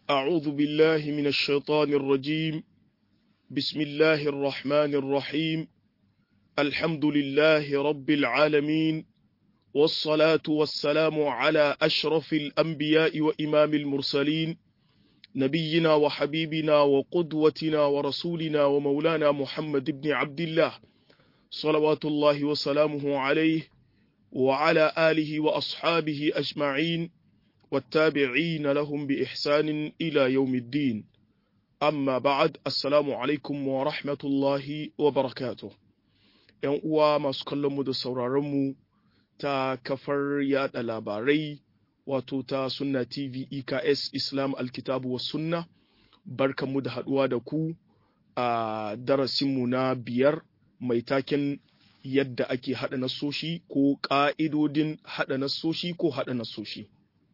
أعوذ بالله من الشيطان الرجيم بسم الله الرحمن الرحيم الحمد لله رب العالمين والصلاة والسلام على أشرف الأنبياء وإمام المرسلين نبينا وحبيبنا وقدوتنا ورسولنا ومولانا محمد بن عبد الله صلوات الله وسلامه عليه وعلى آله وأصحابه أجمعين والتابعين لهم بإحسان إلى يوم الدين أما بعد السلام عليكم ورحمة الله وبركاته ‘Yan uwa masu kallonmu da sauraronmu ta kafar yada labarai wato ta Sunna TV EKS Islam Alkitabu wa Sunna, barkanmu da haɗuwa da ku a darasinmu na biyar mai taken yadda ake haɗa nasoshi ko ƙa'idodin haɗa nasoshi ko haɗa nasoshi.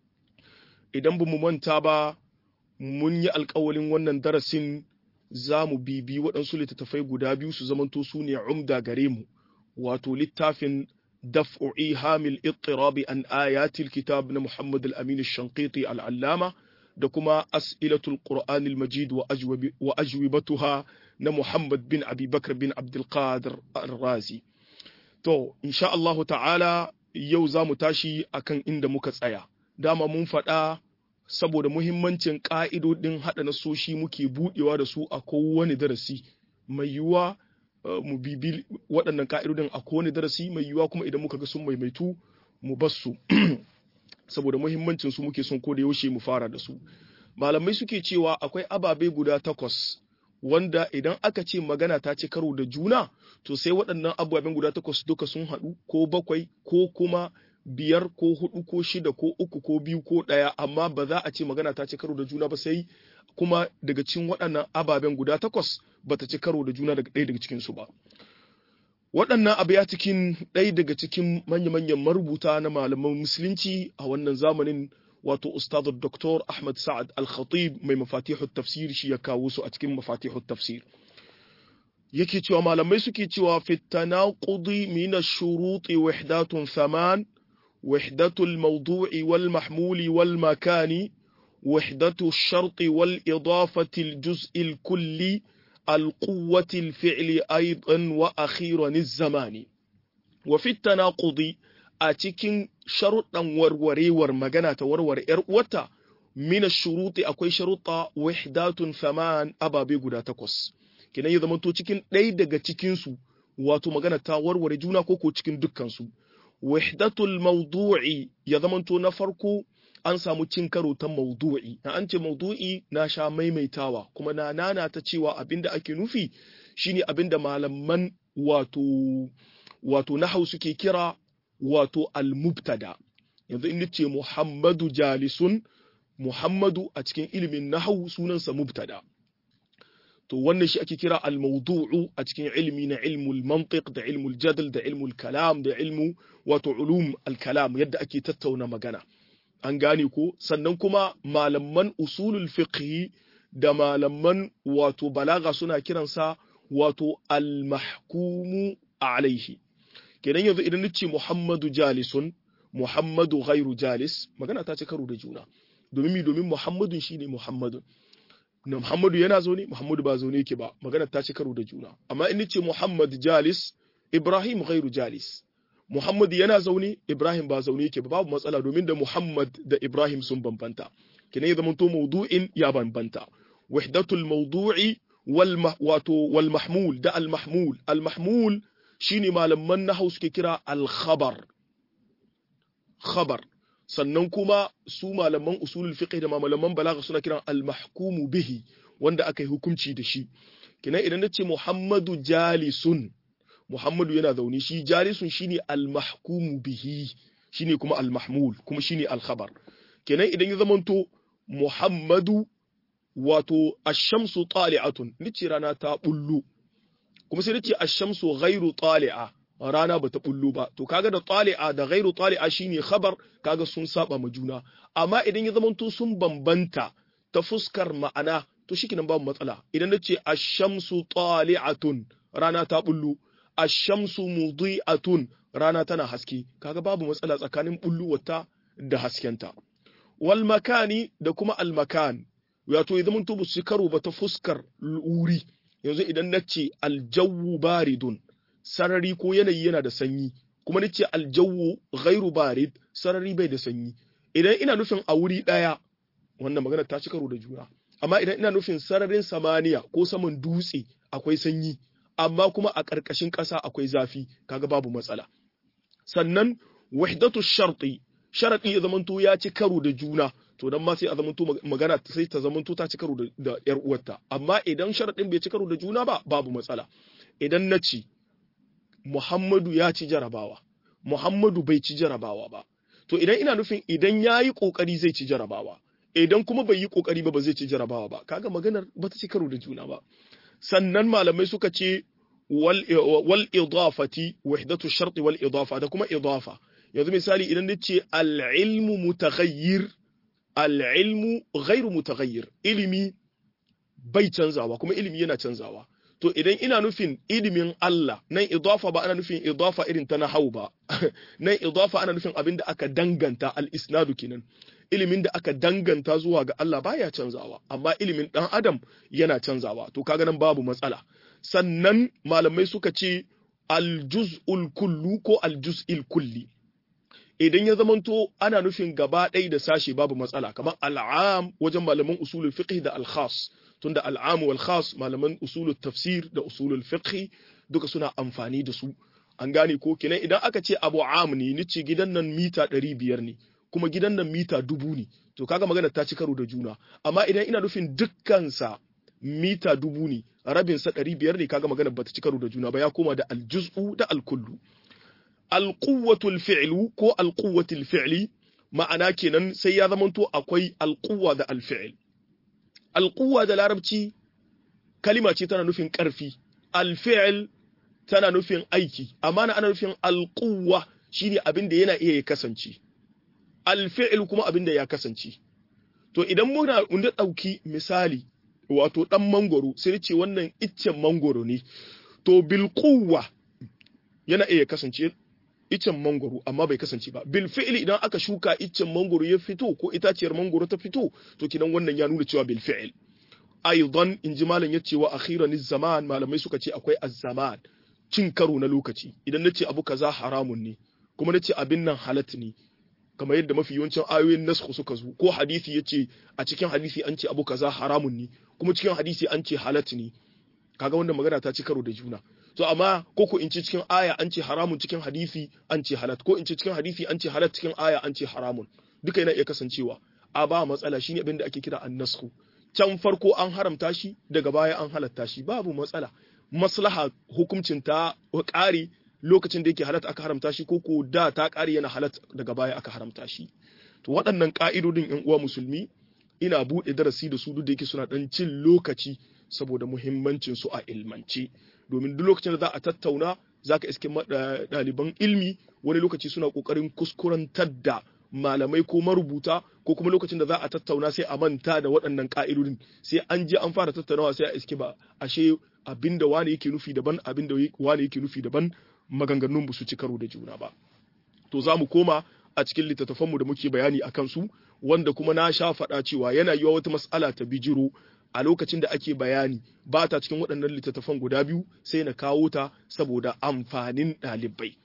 Idan ba mu manta ba, mun yi alkawalin wannan darasin za mu bibi waɗansu littattafai guda biyu su zamanto su ne umda gare mu, wato littafin daf'u ihamil ittirabi an ayatil kitab na Muhammad al-Amin al-Shanqiti al-Allama da kuma as'ilatul Qur'an al-Majid wa ajwibatuha na Muhammad bin Abi Bakr bin Abdul Qadir al-Razi. To, insha Allahu ta'ala yau za mu tashi akan inda muka tsaya. Dama mun faɗa saboda muhimmancin ƙa'idodin haɗa nasoshi muke buɗewa da su a kowane darasi mai yiwuwa mu bibi waɗannan ƙa'idodin a kowane darasi mai yiwuwa kuma idan muka ga sun maimaitu mu bar su saboda muhimmancin su muke son ko da yaushe mu fara da su malamai suke cewa akwai ababe guda takwas wanda idan aka ce magana ta ci karo da juna to sai waɗannan ababen guda takwas duka sun haɗu ko bakwai ko kuma biyar ko hudu ko shida ko uku ko biyu ko ɗaya amma ba za a ce magana ta ci karo da juna ba sai kuma daga cikin waɗannan ababen guda takwas ba ta ci karo da juna daga ɗaya daga cikinsu ba waɗannan abu ya cikin ɗaya daga cikin manya-manyan marubuta na malaman musulunci a wannan zamanin wato ustad Dr. Ahmad Sa'ad Al-Khatib mai mafatihut tafsir shi ya kawo su a cikin mafatihut tafsir yake cewa malamai suke cewa fi tanaqudi min ash-shuruti wahdatun thaman وحدة الموضوع والمحمول والمكان وحدة الشرط والإضافة الجزء الكلي القوة الفعل أيضا وأخيرا الزمان وفي التناقض أتكين شرطا وروري ورمغانا ورور إرؤوتا من الشروط أكوي شروطا وحدات ثمان أبا بيقودا تكوس كنا إذا منتو تكين ليدغا تكينسو واتو مغانا تا ورور جونا كوكو تكين دكانسو wahdatul mawdu'i ya zamanto na farko an samu cin karo ta mawdu'i na an ce mawdu'i na sha maimaitawa kuma na nana ta cewa abinda ake nufi shine abinda malaman wato wato nahau suke kira wato al-mubtada yanzu in ce Muhammadu jalisun Muhammadu a cikin ilimin nahau sunansa mubtada to wannan shi ake kira al-mawdu'u a cikin ilmi na ilmul mantiq da ilmul jadal da ilmul kalam da ilmu wato ulum al-kalam yadda ake tattauna magana an gane ko sannan kuma malaman usulul fiqh da malaman wato balaga suna kiransa wato al-mahkumu alaihi kenan yanzu idan nace Muhammadu jalisun Muhammadu ghairu jalis magana ta ci karo da juna domin mi domin Muhammadun shine Muhammadun na Muhammadu yana zaune Muhammadu ba zaune yake ba magana ta ci karo da juna amma in ce Muhammad jalis Ibrahim ghairu jalis Muhammad yana zaune Ibrahim ba zaune yake ba babu matsala domin da Muhammad da Ibrahim sun bambanta kina ya zamanto mawdu'in ya bambanta wahdatul mawdu'i wal wato wal mahmul da al mahmul al mahmul shine malaman nahwu suke kira al khabar khabar sannan kuma su malaman usulul fiqh da malaman balagha suna kiran al-mahkumu bihi wanda aka yi hukunci da shi kinan idan nace Muhammadu jalisun Muhammadu yana zaune shi jalisun shine al-mahkumu bihi shine kuma al-mahmul kuma shine al-khabar kinan idan ya zamanto Muhammadu wato ash-shamsu tali'atun nace rana ta bullu kuma sai nace ash-shamsu ghairu tali'a rana bata bullo ba to kaga da tali'a da ghairu tali'a shine khabar kaga sun saba ma juna amma idan ya zamanto sun bambanta ta fuskar ma'ana to shikenan babu matsala idan nace ash-shamsu tali'atun rana ta bullo ash-shamsu mudhi'atun rana tana haske kaga babu matsala tsakanin bulluwarta da haskenta wal makani da kuma al makan wato ya zamanto ba su karo ba ta fuskar wuri yanzu idan na ce aljawu baridun sarari ko yanayi yana da sanyi kuma na ce aljawu ghairu barid sarari bai da sanyi idan ina nufin a wuri ɗaya wannan magana ta ci karo da juna amma idan ina nufin sararin samaniya ko saman dutse akwai sanyi amma kuma a ƙarƙashin ƙasa akwai zafi kaga babu matsala sannan wahdatu sharti sharadi ya zamanto ya ci karo da juna to dan ma sai a zamanto magana sai ta zamanto ta ci karo da yar uwarta amma idan sharadin bai ci karo da juna ba babu matsala idan na ci Muhammadu ya ci jarabawa Muhammadu bai ci jarabawa ba to idan ina nufin idan yayi kokari zai ci jarabawa idan kuma bai yi kokari ba ba zai ci jarabawa ba kaga maganar ba ta ci karo da juna ba sannan malamai suka ce wal wal idafati wahdatu sharti wal idafa da kuma idafa yanzu misali idan nace al ilmu mutaghayyir al ilmu ghairu mutaghayyir ilimi bai canzawa kuma ilimi yana canzawa to idan ina nufin ilimin Allah nan idafa ba ana nufin idafa irin ta nahau ba nan idafa ana nufin abin da aka danganta al isnadu kinan ilimin da aka danganta zuwa ga Allah baya canzawa amma ilimin dan adam yana canzawa to kaga nan babu matsala sannan malamai suka ce aljuz'ul kullu ko aljuz'il kulli idan ya zamanto ana nufin gaba ɗaya da sashe babu matsala kamar al'am wajen malaman usulul fiqh da al-khas tunda al'am wal khas malaman usulul tafsir da usulul fiqh duka suna amfani da su an gane ko kenan idan aka ce abu am ne ni ce gidan nan mita 500 ne kuma gidan nan mita dubu ne to kaga magana ta ci karo da juna amma idan ina nufin dukkansa mita dubu ne rabin sa ɗari biyar ne kaga magana bata ci karo da juna ba ya koma da aljuz'u da alkullu alquwwatul fi'lu ko alquwwatul fi'li ma'ana kenan sai ya zamanto akwai alquwwa da alfi'l alquwwa da larabci kalima ce tana nufin ƙarfi alfi'l tana nufin aiki amma ana nufin alquwwa shine abin da yana iya ya kasance alfi'il kuma abin da ya kasance to idan muna da ɗauki misali wato ɗan mangoro sai ce wannan iccen mangoro ne to bil quwwa yana iya kasance iccen mangoro amma bai kasance ba bil fi'li idan aka shuka iccen mangoro ya fito ko itaciyar mangoro ta fito to kidan wannan ya nuna cewa bil fi'l aidan in ji malam ya ce wa akhiran zaman malamai suka ce akwai az-zaman cin karo na lokaci idan nace abu kaza haramun ne kuma nace abin nan halat ne kamar yadda mafi yawancin ayoyin nasku suka zo ko hadisi yace a cikin hadisi an ce abu kaza haramun ne kuma cikin hadisi an ce halat ne kaga wannan magana ta ci karo da juna to amma ko ko in ce cikin aya an ce haramun cikin hadisi an ce halat ko in ce cikin hadisi an ce halat cikin aya an ce haramun duka yana iya kasancewa a ba matsala shine abin da ake kira annasku can farko an haramta shi daga baya an halatta shi babu matsala maslaha hukuncin ta ƙare lokacin da yake halatta aka haramta shi ko ko da ta ƙare yana halatta daga baya aka haramta shi to waɗannan ƙa'idodin ƴan uwa musulmi ina buɗe darasi da su duk da yake suna ɗan cin lokaci saboda muhimmancin su a ilmance domin duk lokacin da za a tattauna za ka iske ɗaliban ilmi wani lokaci suna ƙoƙarin kuskurantar da malamai ko marubuta ko kuma lokacin da za a tattauna sai a manta da waɗannan ƙa'idodin sai an je an fara tattaunawa sai a iske ba ashe abinda wani yake nufi daban abinda wani yake nufi daban maganganun su ci karo da juna ba to za mu koma a cikin littattafanmu da muke bayani a kansu wanda kuma na sha faɗa cewa yana yiwa wata mas'ala ta bijiro a lokacin da ake bayani ba ta cikin waɗannan littattafan guda biyu sai na kawo ta saboda amfanin ɗalibai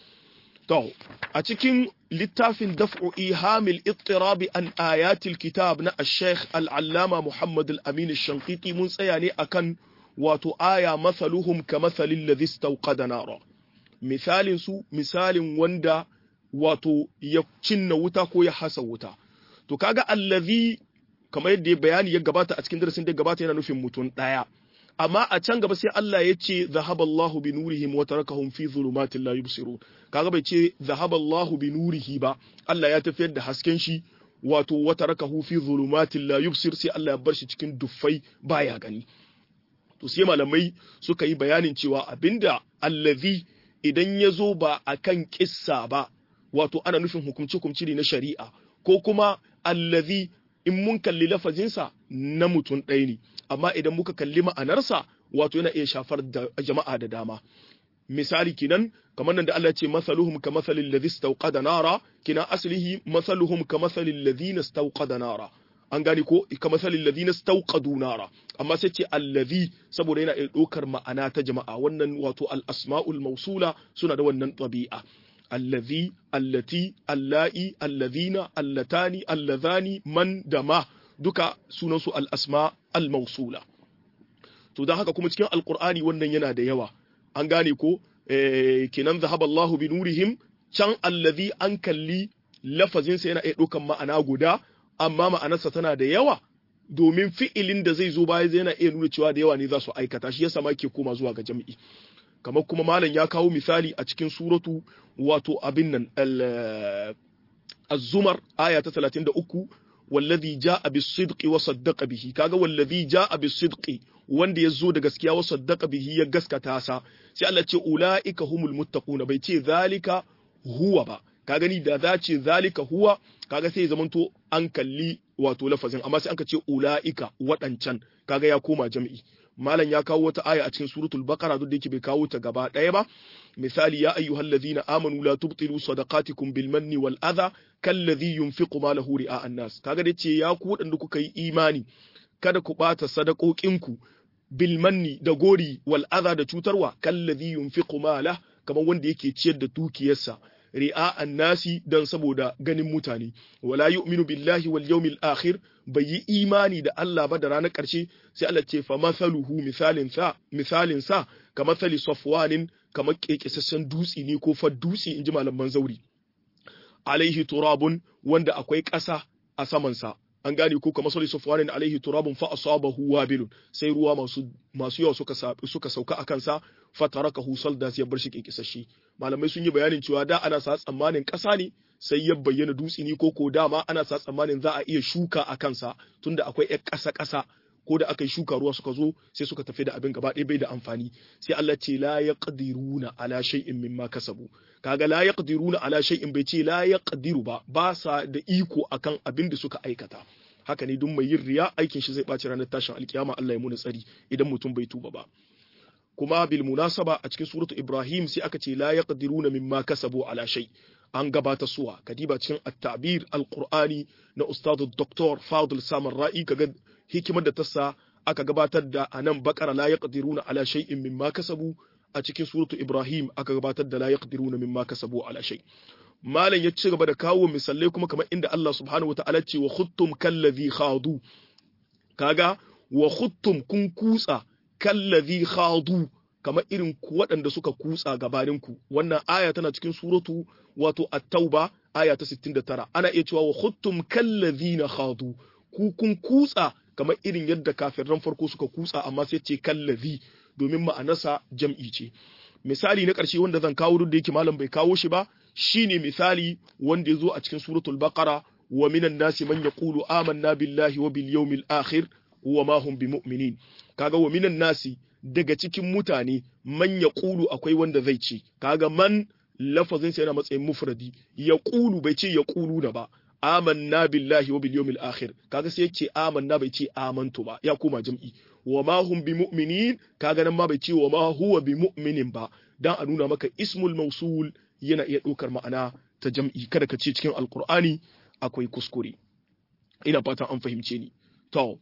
To, a cikin littafin daf'u ihamil ittirabi an ayatil kitab na Sheikh Al'allama Muhammad Al-Amin Shankiti mun tsaya ne akan wato aya mathaluhum ka mathalin ladhi istawqada nara. Misalin su misalin wanda wato ya cinna wuta ko ya hasa wuta. To kaga allazi kamar yadda bayani ya gabata a cikin darasin da gabata yana nufin mutum ɗaya. amma a can gaba sai Allah ya ce zahaballahu bi nurihim wa tarakahum fi dhulumatin la yubsirun kaga bai ce zahaballahu bi nurihi ba Allah ya tafiyar da hasken shi wato wa tarakahu fi dhulumatin la yubsir sai Allah ya bar shi cikin duffai baya gani to sai malamai suka yi bayanin cewa abinda allazi idan ya zo ba akan kissa ba wato ana nufin hukumci hukumci ne na shari'a ko kuma allazi in mun kalli lafazinsa na mutum ɗaya ne amma idan muka kalli ma'anarsa wato yana iya shafar da jama'a da dama misali kinan kamar nan da Allah ce masaluhum ka masalil ladhi istawqada nara kina aslihi masaluhum ka masalil ladhina istawqada nara an gane ko kamar salil ladina stauqadu nara amma sai ce allazi saboda yana iya ɗaukar ma'ana ta jama'a wannan wato al asma'ul mausula suna da wannan ɗabi'a allazi allati allai allazina allatani allazani man da ma duka sunansu al asma al mausula to don haka kuma cikin alqur'ani wannan yana da yawa an gane ko kenan zahaba Allahu bi nurihim can allazi an kalli lafazinsa yana iya ɗaukan ma'ana guda amma ma'anarsa tana da yawa domin fi'ilin da zai zo baya yana iya nuna cewa da yawa ne za su aikata shi yasa ma ke koma zuwa ga jami'i kamar kuma malam ya kawo misali a cikin suratu wato abin nan az-zumar aya ta 33 wallazi jaa bis-sidqi wa saddaqa bihi kaga wallazi jaa bis-sidqi wanda ya zo da gaskiya wa saddaqa bihi ya gaskata sa sai Allah ce ulaika humul muttaquna bai ce zalika huwa ba ka gani da za ce zalika huwa kaga sai zamanto an kalli wato lafazin amma sai aka ce ulaika waɗancan kaga ya koma jam'i malam ya kawo wata aya a cikin suratul baqara duk da yake bai kawo ta gaba ɗaya ba misali ya ayyuhal ladhina amanu la tubtilu sadaqatikum bil manni wal adha kalladhi yunfiqu malahu ri'a an-nas kaga dai ce ya ku waɗanda kuka yi imani kada ku ɓata sadakokinku bil manni da gori wal adha da cutarwa kalladhi yunfiqu malahu kamar wanda yake ciyar da dukiyarsa ri'a annasi dan saboda ganin mutane wala yu'minu billahi wal yawmil akhir bai yi imani da Allah ba da ranar ƙarshe sai Allah ce fa masaluhu misalin sa misalin sa ka masali safwanin kamar kekesassan dutsi ne ko fa dutsi inji malaman zauri alaihi turabun wanda akwai ƙasa a saman sa an gane ko kamar sali safwanin alaihi turabun fa asabahu wabilun sai ruwa masu masu yawa suka suka sauka akan sa fatarakahu salda ya bar shi kekesashe malamai sun yi bayanin cewa da ana sa tsammanin ƙasa ne sai ya bayyana dutse ne ko ko dama ana sa tsammanin za a iya shuka a kansa tunda akwai ƴar ƙasa ƙasa ko da aka yi shuka ruwa suka zo sai suka tafi da abin gaba ɗaya bai da amfani sai Allah ce la yaqdiruna ala shay'in mimma kasabu kaga la yaqdiruna ala shay'in bai ce la yaqdiru ba ba sa da iko akan abin da suka aikata haka ne duk mai yin riya aikin shi zai ɓaci ranar tashin alkiyama Allah ya muna tsari idan mutum bai tuba ba kuma bil munasaba a cikin suratu Ibrahim sai aka ce la yaqdiruna mimma kasabu ala shay an gabata suwa kadiba cikin at-ta'bir al-qur'ani na ustad dr Fadil Samar Ra'i kaga hikimar da tassa aka gabatar da anan bakara la yaqdiruna ala shay'in mimma kasabu a cikin suratu Ibrahim aka gabatar da la yaqdiruna mimma kasabu ala shay malam ya ci gaba da kawo misalai kuma kamar inda Allah subhanahu wa ta'ala ce wa khuttum kallazi khadu kaga wa khuttum kun kutsa kallazi khadu kamar irin waɗanda suka kutsa gabaninku wannan aya tana cikin suratu wato at-tauba aya ta 69 ana iya cewa wa khuttum kallazina khadu ku kun kutsa kamar irin yadda kafirran farko suka kutsa amma sai ce kallazi domin ma'anarsa jam'i ce misali na ƙarshe wanda zan kawo duk da yake malam bai kawo shi ba shine misali wanda ya zo a cikin suratul baqara wa minan nasi man yaqulu amanna billahi wa bil yawmil akhir wa ma hum bimu'minin kaga wa minan nasi daga cikin mutane man yaqulu akwai wanda zai ce kaga man lafazin sa yana matsayin mufradi yaqulu bai ce yaqulu da ba amanna billahi wa bil yawmil akhir kaga sai yake amanna bai ce amantu ba ya koma jam'i wa ma hum bimu'minin kaga nan ma bai ce wa ma huwa bimu'minin ba dan a nuna maka ismul mausul yana iya ɗaukar ma'ana ta jam'i kada ka ce cikin alkur'ani akwai kuskure ina fatan an fahimce ni to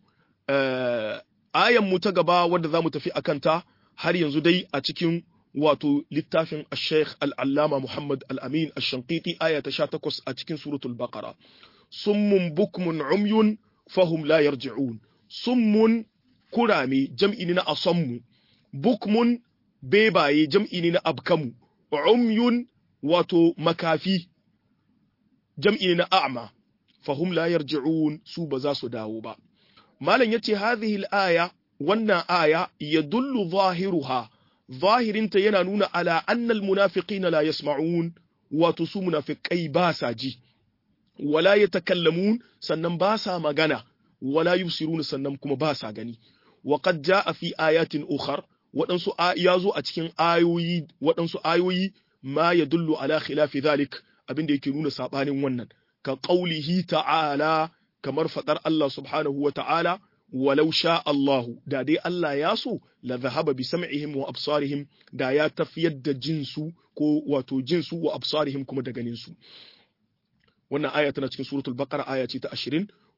ayan mu ta gaba wadda za mu tafi akan ta har yanzu dai a cikin wato littafin al-sheikh al-allama muhammad al-amin al-shanqiti aya ta 18 a cikin suratul baqara summun bukmun umyun fahum la yarji'un summun kurame jam'i ne na asammu bukmun bebaye jam'i ne na abkamu umyun wato makafi jam'i ne na a'ma fahum la yarji'un su ba za su dawo ba malam yace hadhihi al-aya wannan aya yadullu zahiruha zahirinta yana nuna ala anna al-munafiqina la yasma'un wato su munafiqai ba sa ji wala yatakallamun sannan ba sa magana wala yusiruna sannan kuma ba sa gani wa qad jaa fi ayatin ukhar waɗansu ya zo a cikin ayoyi waɗansu ayoyi ma ya dullu ala khilafi zalik abin da yake nuna sabanin wannan ka qaulihi ta'ala kamar fadar Allah subhanahu wa ta'ala walau sha Allah da dai Allah ya so la zahaba bi sam'ihim wa absarihim da ya tafiyar da jinsu ko wato jinsu wa absarihim kuma da ganin su wannan aya tana cikin suratul baqara aya ce ta 20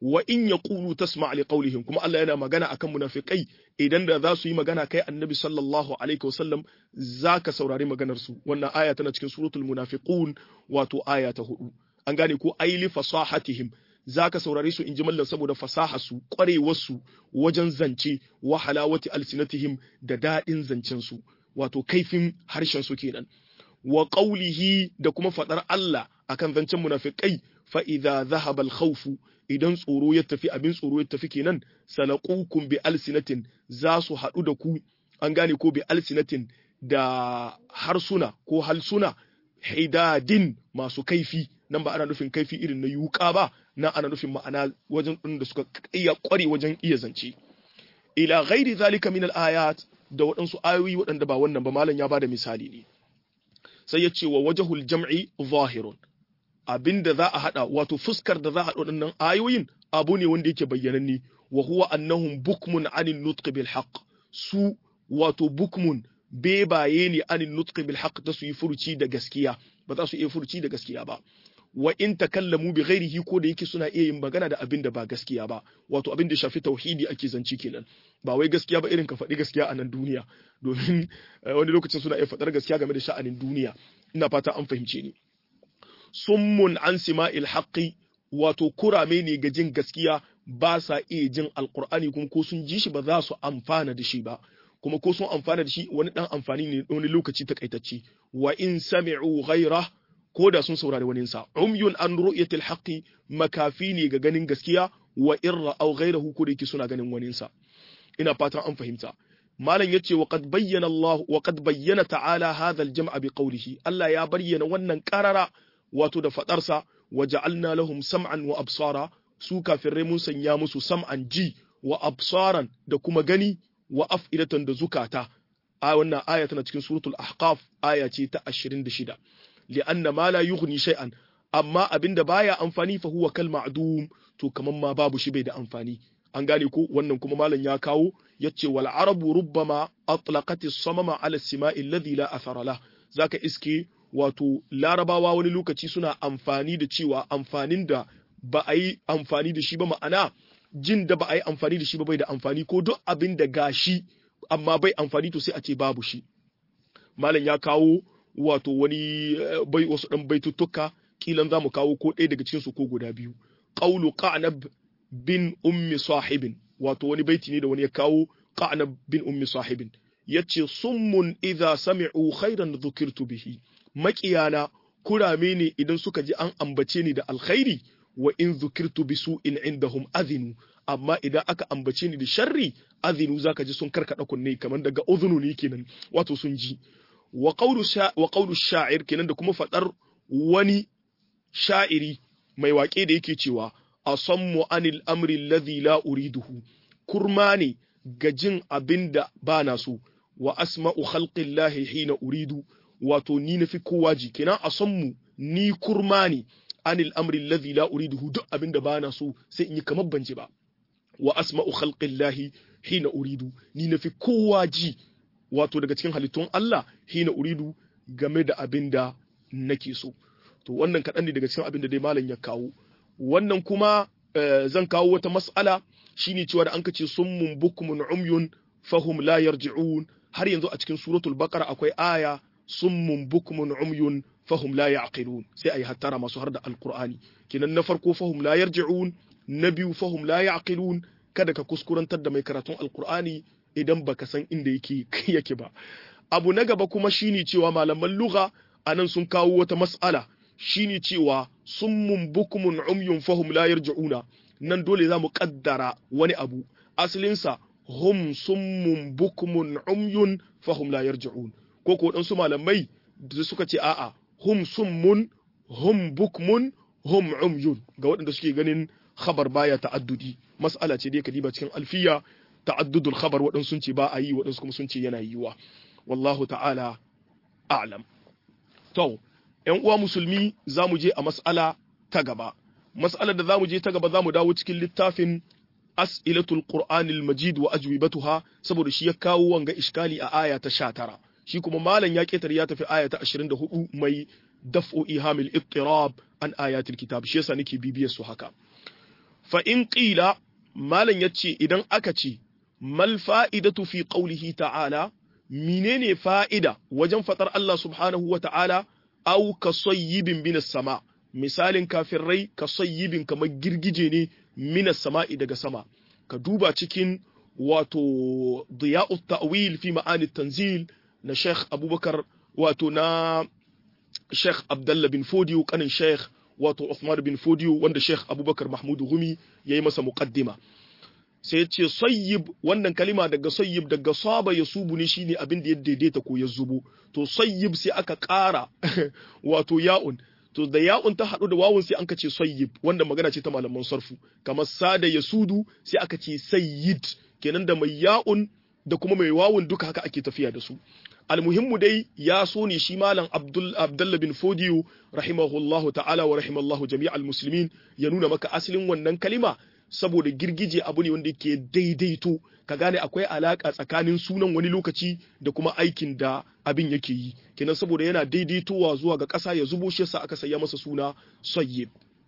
wa in yaqulu tasma' li qawlihim kuma Allah yana magana akan munafikai idan da za su yi magana kai annabi sallallahu alaihi wasallam zaka saurari maganar su wannan aya tana cikin suratul munafiqun wato aya ta hudu an gane ko aili fasahatihim zaka saurare su in ji mallan saboda fasaha su kwarewar su wajen zance wa halawati alsinatihim da dadin zancen su wato kaifin harshen su kenan wa qawlihi da kuma fadar Allah akan zancen munafikai fa idza dhahaba al-khawfu idan tsoro ya tafi abin tsoro ya tafi kenan salaqukum bi alsinatin za su haɗu da ku an gane ko bi alsinatin da harsuna ko halsuna hidadin masu kaifi nan ba ana nufin kaifi irin na yuka ba na ana nufin ma'ana wajen ɗin da suka iya ƙware wajen iya zance ila ghairi zalika min al-ayat da waɗansu ayoyi waɗanda ba wannan ba malam ya bada misali ne sai ya ce wa wajhul jam'i zahirun abinda za a hada wato fuskar da za a hada waɗannan ayoyin abu ne wanda yake bayyananne wa huwa annahum bukmun anin nutq bil haqq su wato bukmun bebaye ne anin nutq bil haqq da su yi furuci da gaskiya ba za su iya furuci da gaskiya ba wa in takallamu bi ghairihi ko da yake suna iya yin magana da abin da ba gaskiya ba wato abin da shafi tauhidi ake zanci kenan ba wai gaskiya ba irin ka faɗi gaskiya a nan duniya domin wani lokacin suna iya faɗar gaskiya game da sha'anin duniya ina fata an fahimce ni summun an sima'il haqqi wato kurame ne ga jin gaskiya ba sa iya jin alqur'ani kuma ko sun ji shi ba za su amfana da shi ba kuma ko sun amfana da shi wani dan amfani ne wani lokaci takaitacce wa in sami'u ghayrah ko da sun saurari waninsa umyun an ru'yatil haqqi makafi ne ga ganin gaskiya wa irra aw ghayrahu ko da yake suna ganin waninsa ina fatan an fahimta malam yace wa qad bayyana Allah wa qad bayyana ta'ala hadha al-jam'a bi qawlihi Allah ya bayyana wannan qarara wato da fadarsa wa ja'alna lahum sam'an wa absara su kafirai mun sanya musu sam'an ji wa absaran da kuma gani wa af'idatan da zukata a wannan aya tana cikin suratul ahqaf aya ce ta 26 li'anna ma la yughni shay'an amma abinda baya amfani fa huwa kal ma'dum to kaman ma babu shi bai da amfani an gane ko wannan kuma malam ya kawo yace wal arabu rubbama atlaqat as-samama ala as-sima'i alladhi la athara lah zaka iske wato larabawa wani lokaci suna amfani da cewa amfanin da ba a yi amfani da shi ba ma'ana jin da ba a yi amfani da shi ba bai da amfani ko duk abin da gashi amma bai amfani to sai a ce babu shi malam ya kawo wato wani bai wasu dan baituttuka kilan zamu kawo ko ɗaya daga cikin su ko guda biyu qawlu qanab bin ummi sahibin wato wani baiti ne da wani ya kawo qanab bin ummi sahibin yace summun idza sami'u khairan dhukirtu bihi maƙiyana kurame ne idan suka ji an ambace ni da alkhairi wa in dhukirtu bi su'in indahum azinu amma idan aka ambace ni da sharri azinu zaka ji sun karkada kunne kamar daga udhunu ne kenan wato sun ji wa qawlu sha'ir kenan da kuma fadar wani sha'iri mai waƙe da yake cewa asammu anil amri alladhi la uriduhu kurma ne ga jin abin da ba na so wa asma'u khalqillahi hina uridu wato ni nafi kowa ji kenan asammu ni kurma ne anil amri alladhi la uriduhu duk abin da ba na so sai in yi kamar ban ji ba wa asma'u khalqillahi hina uridu ni nafi kowa ji wato daga cikin halittun Allah hina uridu game da abin da nake so to wannan kaɗan ne daga cikin abin da dai malam ya kawo wannan kuma zan kawo wata mas'ala shine cewa da an kace summun bukmun umyun fahum la yarji'un har yanzu a cikin suratul baqara akwai aya summun bukmun umyun fahum la ya'qilun sai ayi hattara masu har da alqur'ani kenan na farko fahum la yarji'un na biyu fahum la ya'qilun kada ka kuskurantar da mai karatun alqur'ani idan baka san inda yake yake ba abu na gaba kuma shine cewa malaman lugha anan sun kawo wata mas'ala shine cewa summun bukmun umyun fahum la yarji'una nan dole za mu kaddara wani abu asalinsa hum summun bukmun umyun fahum la yarji'un ko ko dan su malamai da suka ce a'a hum summun hum bukmun hum umyun ga waɗanda suke ganin khabar baya ta'addudi mas'ala ce dai kadiba cikin alfiya ta'addudul khabar waɗansu sun ce ba a yi waɗansu kuma sun ce yana yiwa wallahu ta'ala a'lam to ‘yan uwa musulmi za mu je a mas'ala ta gaba. Mas'alar da za mu je ta gaba za mu dawo cikin littafin As'ilatul Qur'anil Majid wa ajwibatuha saboda shi ya kawo wanga iskali a aya ta 19. Shi kuma malam ya ketare ya tafi aya ta 24 mai daf'u ihamil ittirab an ayatil kitab shi yasa nake bibiyar su haka. fa in qila malan yace idan aka ce mal fa'idatu fi qawlihi ta'ala menene fa'ida wajen fatar Allah subhanahu wa ta'ala au ka sayyibin minas sama misalin kafirai ka sayyibin kamar girgije ne minas sama'i daga sama ka duba cikin wato diya'u ta'wil fi ma'ani tanzil na Sheikh Abubakar wato na Sheikh Abdullah bin Fodiyo kanin Sheikh wato Uthman bin Fodiyo wanda Sheikh Abubakar Mahmud Gumi yayi masa muqaddima sai ya ce sayyib wannan kalima daga sayyib daga saba ya subu ne shine abin da ya daidaita ko ya zubo to sayyib sai aka ƙara wato ya'un to da ya'un ta haɗu da wawun sai aka ce sayyib wanda magana ce ta malaman sarfu kamar sada ya sudu sai aka ce sayyid kenan da mai ya'un da kuma mai wawun duka haka ake tafiya da su almuhimmu dai ya so ne shi malam abdul abdullah bin fodiyo rahimahullahu ta'ala wa rahimallahu jami'al muslimin ya nuna maka asalin wannan kalima saboda girgije abu ne wanda yake daidaito ka gane akwai alaka tsakanin sunan wani lokaci da kuma aikin da abin yake yi kenan saboda yana daidaitowa zuwa ga ƙasa ya zubo shi yasa aka saya masa suna sayyib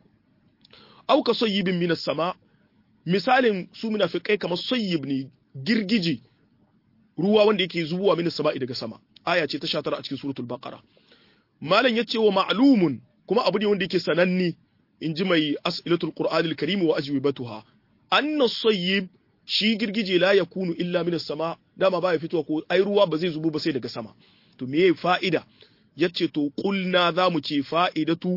au ka sayyibin minas sama misalin su munafikai kamar sayyib ne girgije ruwa wanda yake zubowa minas sama'i daga sama aya ce ta 19 a cikin suratul baqara malam yace wa ma'lumun kuma abu ne wanda yake sananne in ji mai as'ilatul qur'anil karim wa ajwibatuha anna sayyib shi girgije la yakunu illa minas sama dama baya fitowa ko ai ruwa ba zai zubo ba sai daga sama to meye fa'ida yace to qulna zamu ce fa'idatu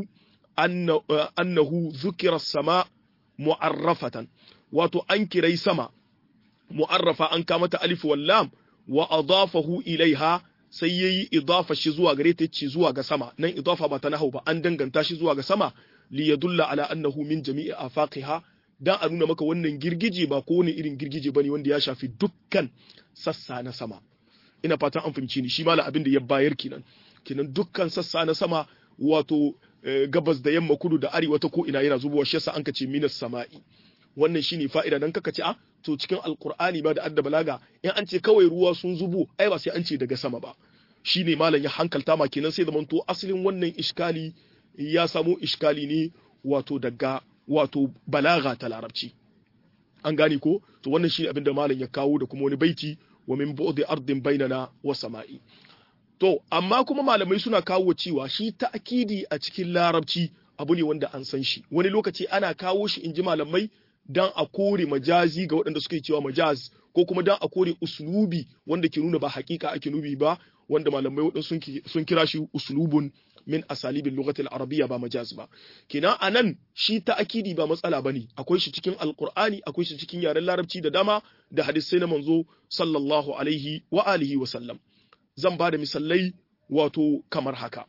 annahu zukira sama mu'arrafatan wato an kirai sama mu'arrafa an kama ta alif wal lam wa adafahu ilaiha sai yayi idafa shi zuwa gare ta ce zuwa ga sama nan idafa ba ta nahau ba an danganta shi zuwa ga sama li yadulla ala annahu min jami'i afaqiha dan a nuna maka wannan girgije ba ko wani irin girgije bane wanda ya shafi dukkan sassa na sama ina fatan an fahimci ni shi mala abin da ya bayar kenan kenan dukkan sassa na sama wato gabas da yamma kudu da arewa ta ko ina yana zubowa shi yasa an kace minas sama'i wannan shine fa'ida dan kaka ce a to cikin alqur'ani ba da adda balaga in an ce kawai ruwa sun zubo ai ba sai an ce daga sama ba shine malam ya hankalta ma kenan sai zaman to asalin wannan iskali ya samo iskali ne wato daga wato balaga ta larabci an gane ko to wannan shine abin da malam ya kawo da kuma wani baiti wa min bu'di ardin bainana wa sama'i to amma kuma malamai suna kawo cewa shi ta'kidi a cikin larabci abu ne wanda an san shi wani lokaci ana kawo shi in ji malamai dan a kore majazi ga waɗanda suke cewa majaz ko kuma dan a kore uslubi wanda ke nuna ba hakika ake nubi ba wanda malamai waɗansu sun kira shi uslubun min asalibin lugatil arabiyya ba majaz ba kenan anan shi ta'kidi ba matsala bane akwai shi cikin alqur'ani akwai shi cikin yaren larabci da dama da hadisai na manzo sallallahu alaihi wa alihi wa sallam zan ba da misalai wato kamar haka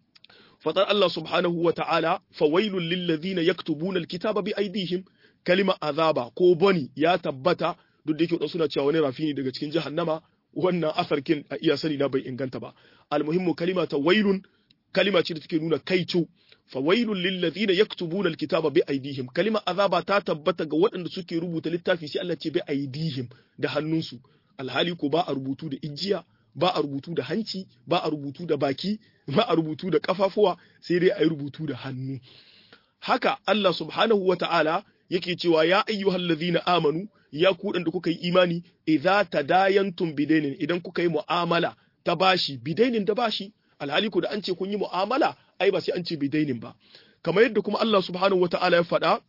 fatar Allah subhanahu wa ta'ala fawailul lil ladhina yaktubuna alkitaba bi aydihim kalima azaba ko bani ya tabbata duk da yake wadansu suna cewa wani rafi ne daga cikin jahannama wannan asarkin a iya sani na bai inganta ba almuhimmu kalima ta wailun kalima ce da take nuna kaicu fawailul lil ladhina yaktubuna alkitaba bi aydihim kalima azaba ta tabbata ga waɗanda suke rubuta littafi sai Allah ce bi aydihim da hannunsu alhali ko ba a rubutu da ijiya ba a rubutu da hanci ba a rubutu da baki ba a rubutu da kafafuwa sai dai a yi rubutu da hannu haka Allah subhanahu wa ta'ala yake cewa ya ayyuhal ladhina amanu ya ku da kuka yi imani idza tadayantum bidainin idan kuka yi mu'amala ta bashi bidainin da bashi alhali ku da an ce kun yi mu'amala ai ba sai an ce bidainin ba kamar yadda kuma Allah subhanahu wa ta'ala ya faɗa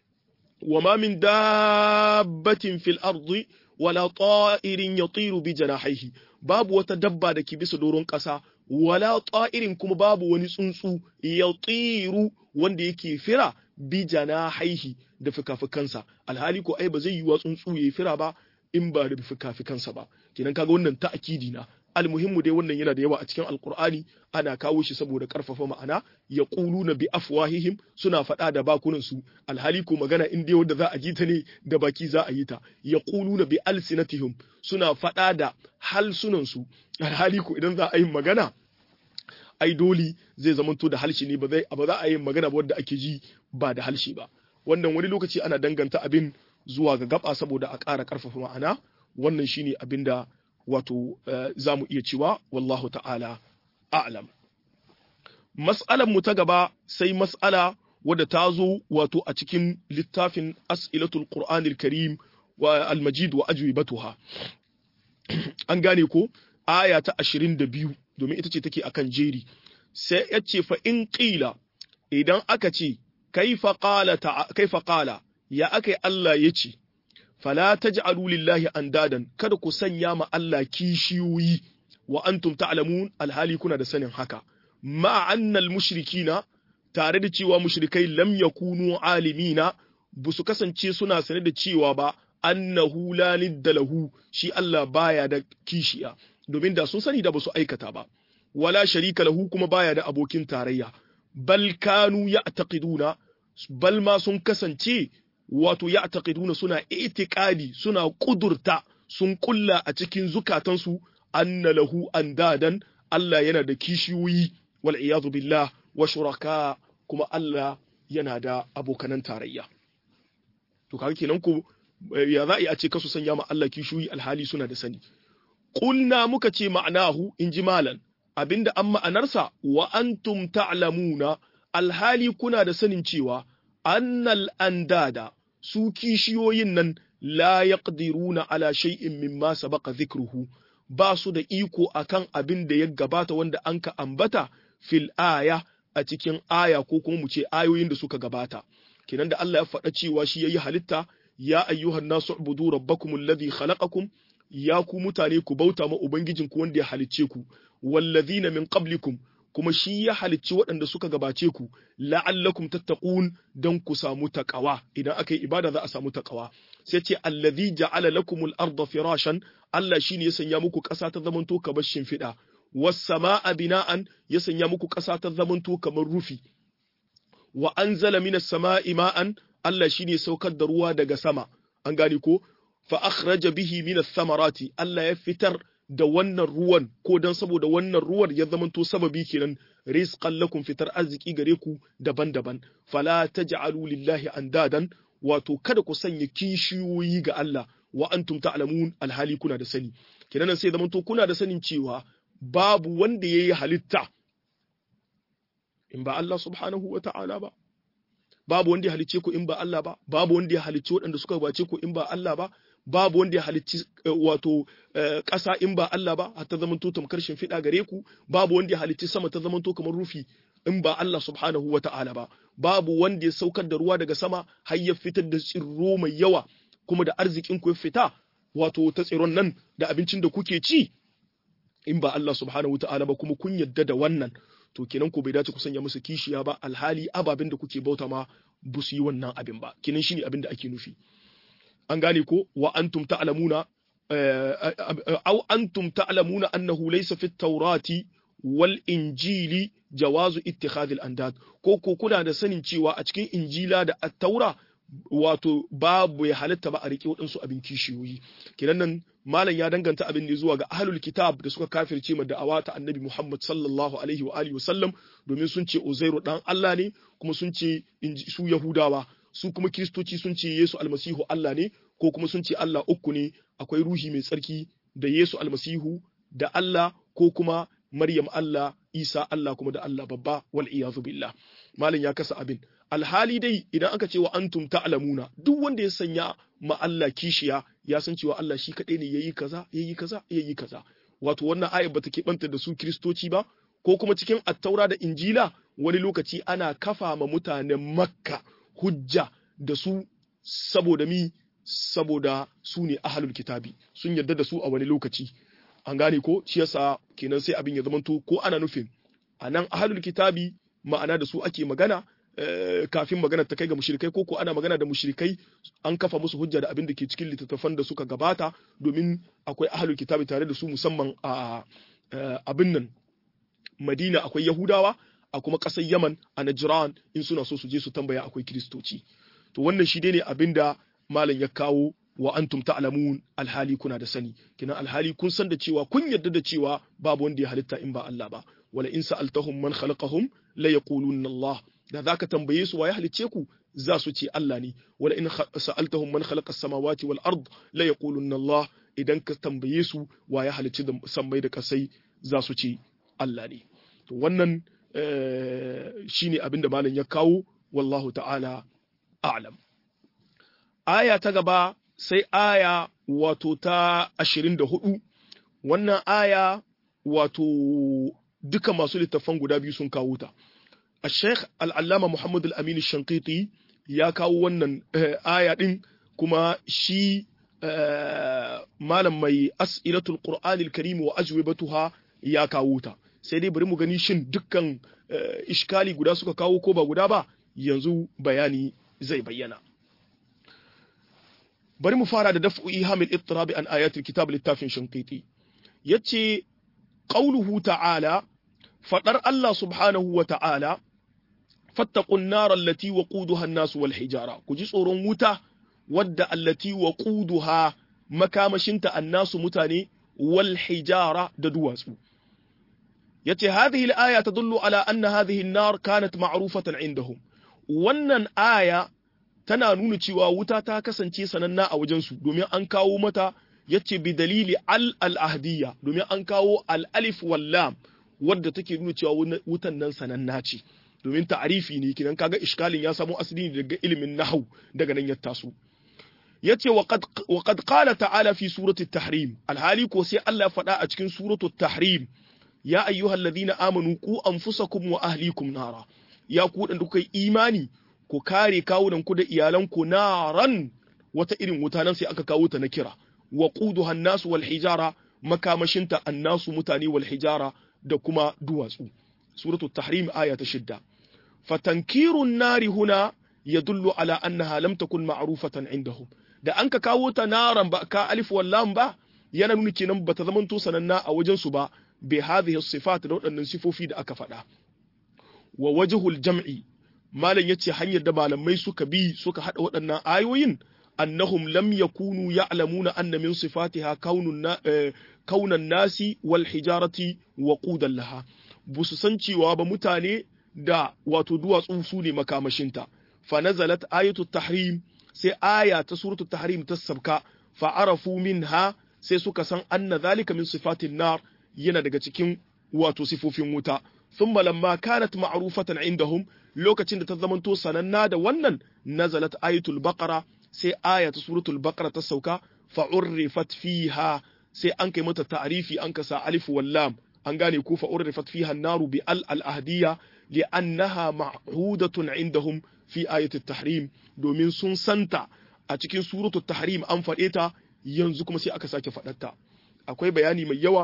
wa ma min dabbatin fil ardi wala ta'irin yatiru bi janahihi babu wata dabba da ke bisa doron ƙasa wala ta'irin kuma babu wani tsuntsu yatiru wanda yake fira bi janahihi da fikafikansa alhali ko ai ba zai yi wa tsuntsu yayi fira ba in ba da fikafikansa ba kenan kaga wannan ta'kidi na almuhimmu dai wannan yana da yawa a cikin alkur'ani ana kawo shi saboda karfafa ma'ana ya na bi afwahihim suna faɗa da bakunan su alhali ko magana in dai wanda za a ji ta ne da baki za a yi ta ya na bi alsinatihim suna faɗa da halsunan su alhali ko idan za a yi magana ai doli zai zamanto da halshi ne ba zai ba za a yi magana ba wanda ake ji ba da halshi ba wannan wani lokaci ana danganta abin zuwa ga gaba saboda a ƙara karfafa ma'ana wannan shine abin da wato za mu iya cewa wallahu ta'ala a'lam mas'alan mu ta gaba sai mas'ala wadda ta zo wato a cikin littafin as'ilatul qur'anil karim wa al-majid wa ajwibatuha an gane ko aya ta 22 domin ita ce take akan jeri sai ya ce fa in qila idan aka ce kaifa qala kaifa qala ya akai Allah yace fala taj'alu lillahi andadan kada ku sanya ma Allah kishiyoyi wa antum ta'lamun alhali kuna da sanin haka ma annal mushrikina tare da cewa mushrikai lam yakunu alimina ba su kasance suna sane da cewa ba annahu la nidda lahu shi Allah baya da kishiya domin da sun sani da ba su aikata ba wala sharika lahu kuma baya da abokin tarayya bal kanu ya'taqiduna bal ma sun kasance wato ya'taqiduna suna itiqadi suna kudurta sun kulla a cikin zukatansu anna lahu andadan Allah yana da kishiyoyi wal iyadu billah wa shuraka kuma Allah yana da abokanan tarayya to kaga kenan ko ya za a ce kasu sanya ma Allah kishiyoyi alhali suna da sani qulna muka ce ma'anahu inji malan abinda an ma'anarsa wa antum ta'lamuna alhali kuna da sanin cewa annal andada su kishiyoyin nan la yaqdiruna ala shay'in mimma sabaqa dhikruhu ba su da iko akan abin da ya gabata wanda an ka ambata fil aya a cikin aya ko kuma mu ce ayoyin da suka gabata kenan da Allah ya faɗa cewa shi yayi halitta ya ayyuhan nasu ubudu rabbakum alladhi khalaqakum ya ku mutane ku bauta ma ubangijinku wanda ya halicce ku wallazina min qablikum kuma shi ya halicci waɗanda suka gabace ku la'allakum tattaqun dan ku samu taqawa idan aka yi ibada za a samu taqawa sai ce allazi ja'ala lakumul arda firashan Allah shine ya sanya muku ƙasa ta zamanto kamar shimfiɗa was samaa bina'an ya sanya muku ƙasa ta zamanto kamar rufi wa anzala minas samaa'i ma'an Allah shine saukar da ruwa daga sama an gane ko fa akhraja bihi minas samarati Allah ya fitar da wannan ruwan ko dan saboda wannan ruwan ya zamanto sababi kenan rizqan lakum fitar arziki gare ku daban-daban fala taj'alu lillahi andadan wato kada ku sanya kishiyoyi ga Allah wa antum ta'lamun alhali kuna da sani kenan sai zamanto kuna da sanin cewa babu wanda yayi halitta in ba Allah subhanahu wa ta'ala ba babu wanda ya halicce ku in ba Allah ba babu wanda ya halicci waɗanda suka bace ku in ba Allah ba babu wanda ya halicci wato ƙasa in ba Allah ba har ta zamanto tamkar shimfiɗa gare ku babu wanda ya halicci sama ta zamanto kamar rufi in ba Allah subhanahu wa ta'ala ba babu wanda ya saukar da ruwa daga sama har ya fitar da tsirro mai yawa kuma da arzikin ku ya fita wato ta tsiron nan da abincin da kuke ci in ba Allah subhanahu wa ta'ala ba kuma kun yadda da wannan to kenan ko bai dace ku sanya musu kishiya ba alhali ababen da kuke bauta ma ba su yi wannan abin ba kenan shine abin da ake nufi an gane ko wa antum ta'lamuna aw antum ta'lamuna annahu laysa fit tawrati wal injili jawazu ittikhadhi al andad ko ko kuna da sanin cewa a cikin injila da at-taura wato babu ya halatta ba a riƙe waɗansu abin kishiyoyi kenan nan malam ya danganta abin ne zuwa ga ahlul kitab da suka kafirce ma da'awa ta annabi Muhammad sallallahu alaihi wa alihi wasallam domin sun ce Uzairu dan Allah ne kuma sun ce su Yahudawa su kuma Kiristoci sun ce Yesu almasihu Allah ne ko kuma sun ce Allah uku ne akwai ruhi mai tsarki da Yesu almasihu da Allah ko kuma Maryam Allah Isa Allah kuma da Allah babba wal iyazu billah malam ya kasa abin alhali dai idan aka ce wa antum ta'lamuna duk wanda ya sanya ma Allah kishiya ya san cewa Allah shi kadai ne yayi kaza yayi kaza yayi kaza wato wannan aya bata keɓanta da su kristoci ba ko kuma cikin attaura da injila wani lokaci ana kafa ma mutanen makka hujja da su saboda mi saboda su ne ahlul kitabi sun yarda da su a wani lokaci an gane ko shi yasa kenan sai abin ya zamanto ko ana nufin anan ahlul kitabi ma'ana da su ake magana kafin magana ta kai ga mushrikai ko ko ana magana da mushrikai an kafa musu hujja da abin da ke cikin littattafan da suka gabata domin akwai ahlul kitabi tare da su musamman a abin nan Madina akwai Yahudawa a kuma ƙasar Yaman a Najran in suna so su je su tambaya akwai Kiristoci to wannan shi ne abin da malam ya kawo wa antum ta'lamun alhali kuna da sani kina alhali kun san da cewa kun yarda da cewa babu wanda ya halitta in ba Allah ba wala in sa'altahum man khalaqahum la yaqulunna Allah da zaka tambaye su waye halicce ku za su ce Allah ne wala in sa'altahum man khalaqa as-samawati wal ard la yaqulunna Allah idan ka tambaye su waye halicci da sammai da kasai za su ce Allah ne to wannan shine abinda malam ya kawo wallahu ta'ala a'lam aya ta gaba sai aya wato ta 24 wannan aya wato duka masu littafan guda biyu sun kawo ta الشيخ العلامة محمد الأمين الشنقيطي ya kawo wannan aya ɗin kuma shi malam mai as'ilatul qur'anil karim wa ajwibatuha ya kawo ta sai dai bari mu gani shin dukkan iskali guda suka kawo ko ba guda ba yanzu bayani zai bayyana bari mu fara da daf'u ihamil ittirabi an ayatul kitab littafin shanqiti yace qauluhu ta'ala fadar Allah subhanahu wa ta'ala fattaqun nar allati waquduha an-nas wal hijara ku ji tsoron wuta wadda allati waquduha makamashinta annasu mutane wal hijara da duwatsu yace hadhihi al-aya tadullu ala anna hadhihi an-nar kanat ma'rufatan indahum wannan aya tana nuna cewa wuta ta kasance sananna a wajensu domin an kawo mata yace bi dalili al al-ahdiyya domin an kawo al-alif wal lam wadda take nuna cewa wutan nan sananna ce domin ta'arifi ne kinan kaga iskalin ya samu asali ne daga ilimin nahwu daga nan ya taso yace wa qad wa qad qala ta'ala fi surati at-tahrim alhali ko sai Allah ya faɗa a cikin suratu at-tahrim ya ayyuhalladhina amanu qu anfusakum wa ahlikum nara ya ku dan kuka imani ku kare kawunan ku da iyalan ku naran wata irin wuta nan sai aka kawo ta na kira wa quduha an-nas wal hijara makamashinta annasu mutane wal hijara da kuma duwatsu suratu at-tahrim aya ta shidda fatankirun nari huna yadullu ala annaha lam takun ma'rufatan indahum da an ka kawo ta naran ba ka alif wallam ba yana nuna kenan bata zamanto sananna a wajen su ba bi hadhihi sifat da waɗannan sifofi da aka faɗa wa wajhul jam'i malam yace hanyar da malamai suka bi suka hada waɗannan ayoyin annahum lam yakunu ya'lamuna anna min sifatiha kaunun kaunan nasi wal hijarati wa qudan laha busu san cewa ba mutane da wato duwatsu su ne makamashinta fa nazalat ayatu tahrim sai aya ta suratul tahrim ta sabka fa arafu minha sai suka san anna zalika min sifatin nar yana daga cikin wato sifofin wuta thumma lamma kanat ma'rufatan indahum lokacin da ta zamanto sananna da wannan nazalat ayatul baqara sai aya ta suratul baqara ta sauka fa urrifat fiha sai an kai mata ta'rifi an kasa alif wal lam an gane ko fa urrifat fiha an-naru bi al al-ahdiyya li'annaha ma'hudatun indahum fi ayati tahrim domin sun santa a cikin suratu tahrim an faɗe ta yanzu kuma sai aka sake faɗarta akwai bayani mai yawa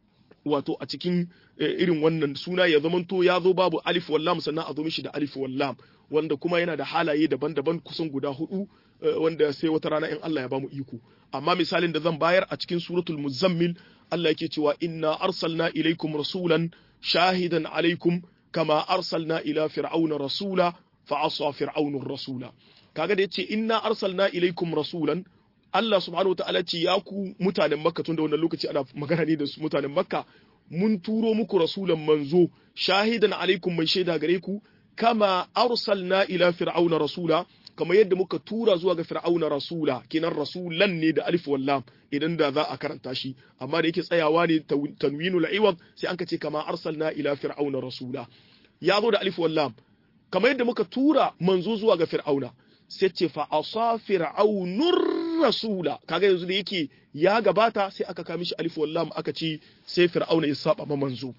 wato a cikin irin wannan suna ya zamanto ya zo babu alif wallam sannan a zo mishi da alif wallam wanda kuma yana da halaye daban-daban kusan guda hudu wanda sai wata rana in Allah ya bamu iko amma misalin da zan bayar a cikin suratul muzammil Allah yake cewa inna arsalna ilaikum rasulan shahidan alaikum kama arsalna ila fir'auna rasula fa asa fir'aunur rasula kaga da yace inna arsalna ilaikum rasulan Allah subhanahu wataala ce ya ku mutanen Makka tun da wannan lokaci ana magana ne da su mutanen Makka mun turo muku rasulan manzo shahidan alaikum mai shaida gare ku kama arsalna ila fir'auna rasula kamar yadda muka tura zuwa ga fir'auna rasula kenan rasulan ne da alif wallam idan da za a karanta shi amma da yake tsayawa ne tanwinul iwad sai an ce kama arsalna ila fir'auna rasula ya zo da alif wallam kamar yadda muka tura manzo zuwa ga fir'auna sai ce fa asa fir'aunur rasula kaga yanzu da yake ya gabata sai aka kama shi alif wallam aka ce sai fir'auna ya saba ma manzo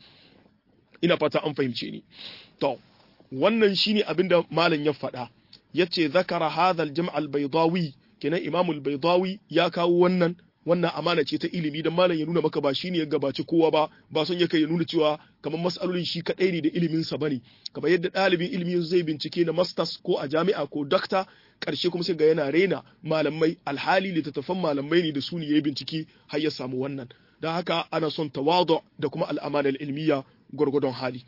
ina fata an fahimce ni to wannan shine abinda malam ya faɗa yace zakara hadha al-jam' al-baydawi kenan imam al-baydawi ya kawo wannan wannan amana ce ta ilimi dan malam ya nuna maka ba shine ya gabaci kowa ba ba son yake ya nuna cewa kamar mas'alolin shi kadai ne da ilimin sa bane kamar yadda ɗalibin ilimi zai bincike na masters ko a jami'a ko doctor karshe kuma sai ga yana rena malamai alhali littattafan malamai ne da su ne yayi bincike har ya samu wannan dan haka ana son tawadu da kuma al'amana ilmiya gurgudun hali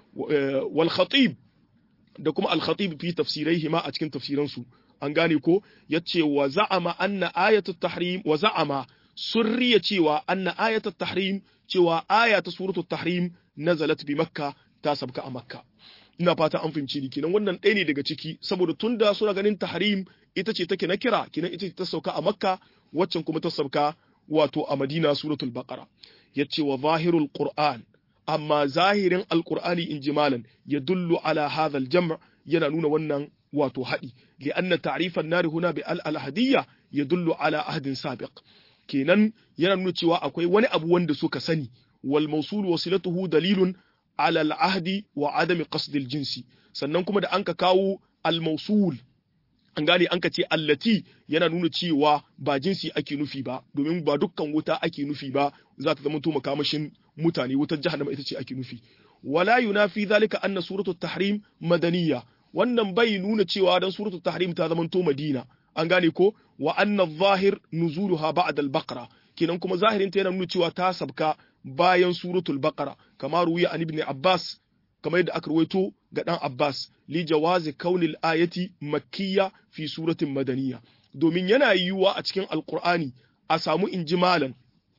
wal khatib da kuma al-khatib fi tafsiraihi ma a cikin tafsiransu an gane ko yace wa za'ama anna ayatut tahrim wa za'ama surriya cewa anna ayatut tahrim cewa aya ta suratul tahrim nazalat bi makka ta sabka a makka ina fata an fahimci ni kenan wannan ɗaya ne daga ciki saboda tunda suna ganin tahrim ita ce take na kira kenan ita ce ta sauka a makka waccan kuma ta sauka wato a madina suratul baqara yace wa zahirul qur'an amma zahirin alqur'ani in jimalan ya dullu ala hadha aljam' yana nuna wannan wato haɗi li'anna ta'rifan nari huna bi al-ahadiyya yadullu ala ahdin sabiq kenan yana nuna cewa akwai wani abu wanda suka sani wal mawsul wasilatuhu dalilun ala al-ahdi wa adami qasd al-jinsi sannan kuma da anka kawo al-mawsul an gane an ka ce allati yana nuna cewa ba jinsi ake nufi ba domin ba dukkan wuta ake nufi ba za ta zama to makamashin mutane wutar jahannama ita ce ake nufi wala yunafi zalika anna suratul tahrim madaniya wannan bai nuna cewa dan suratul tahrim ta zama to madina an gane ko wa anna zahir nuzuluha ba'da al-baqara kenan kuma zahirin ta yana nuna cewa ta sabka bayan suratul baqara kamar ruwiya an ibn abbas kamar yadda aka rawaito ga dan Abbas li jawazi kaunil ayati makkiya fi suratin madaniya domin yana yiwuwa a cikin alqur'ani a samu injimalan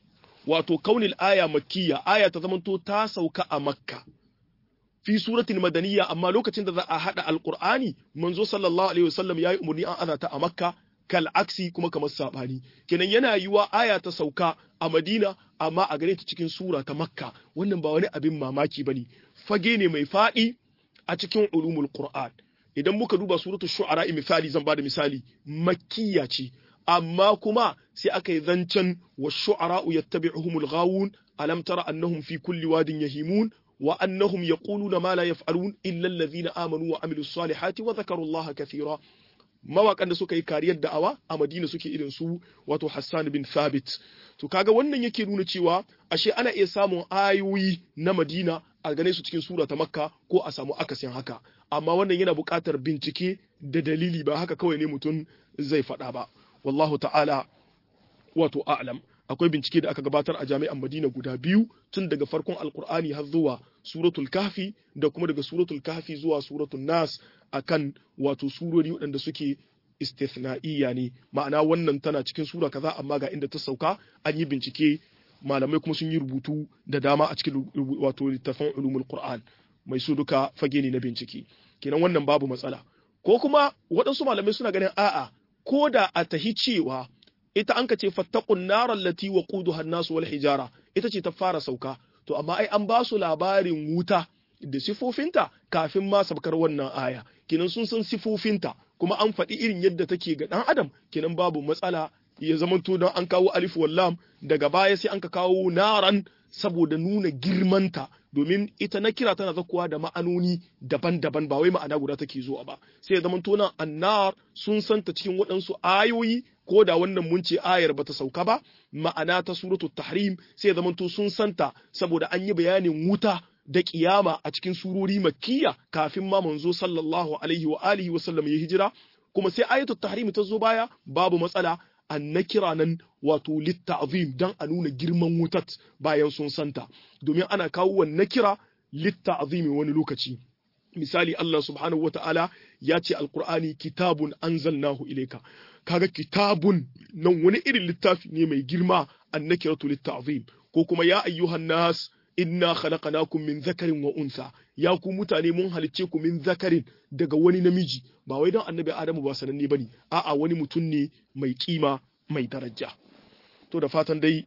wato kaunil aya makkiya aya ta zamanto ta sauka a makka fi suratin madaniya amma lokacin da za a hada alqur'ani manzo sallallahu alaihi wasallam yayi umurni an azata a makka kal aksi kuma kamar sabani kenan yana yiwuwa aya ta sauka a madina amma a gare ta cikin sura ta makka wannan ba wani abin mamaki bane fage ne mai faɗi a cikin ulumul Qur'an idan muka duba suratul shu'ara misali zan bada misali makkiya ce amma kuma sai aka yi zancen wa shu'ara yattabi'uhumul ghawun alam tara annahum fi kulli wadin yahimun wa annahum yaquluna ma la yaf'alun illa alladhina amanu wa amilus salihati wa dhakaru Allah kathira mawakan da suka yi kariyar da'awa a Madina suke irin su wato Hassan bin Thabit to kaga wannan yake nuna cewa ashe ana iya samun ayoyi na Madina a gane su cikin sura ta Makka ko a samu akasin haka amma wannan yana buƙatar bincike da dalili ba haka kawai ne mutum zai faɗa ba wallahu ta'ala wato a'lam akwai bincike da aka gabatar a jami'an Madina guda biyu tun daga farkon Alkur'ani har zuwa suratul Kahfi da kuma daga suratul Kahfi zuwa suratul Nas akan wato surori waɗanda suke istithna'iyya ne ma'ana wannan tana cikin sura kaza amma ga inda ta sauka an yi bincike malamai kuma sun yi rubutu da dama a cikin wato littafin ulumul Qur'an mai su duka fage ne na bincike kenan wannan babu matsala ko kuma waɗansu malamai suna ganin a'a ko da a tahi cewa ita an ka ce fattaqun naral lati waquduha an-nas wal hijara ita ce ta fara sauka to amma ai an ba su labarin wuta da sifofinta kafin ma sabkar wannan aya kenan sun san sifofinta kuma an faɗi irin yadda take ga ɗan adam kenan babu matsala ya zamanto don an kawo alif wallam daga baya sai an ka kawo naran saboda nuna girmanta domin ita na kira tana zakuwa da ma'anoni daban-daban ba wai ma'ana guda take zuwa ba sai ya zamanto nan annar sun santa cikin waɗansu ayoyi ko da wannan mun ce ayar bata sauka ba ma'ana ta suratu tahrim sai ya zamanto sun santa saboda an yi bayanin wuta da kiyama a cikin surori makkiya kafin ma manzo sallallahu alaihi wa alihi wa sallam ya hijira kuma sai ayatu tahrim ta zo baya babu matsala an na kira nan wato litta'zim dan a nuna girman wutat bayan sun santa domin ana kawo wannan kira litta'zimi wani lokaci misali Allah subhanahu wata'ala ya ce alqur'ani kitabun anzalnahu ilayka kaga kitabun nan wani irin littafi ne mai girma annakiratu litta'zim ko kuma ya ayyuhan nas inna khalaqnakum min zakarin wa unsa ya ku mutane mun halicce ku min zakarin daga wani namiji ba wai don annabi adamu ba sananne bane a'a wani mutum ne mai kima mai daraja to da fatan dai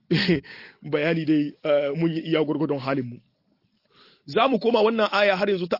bayani dai mun yi iya gurgurdon halin mu za mu koma wannan aya har yanzu ta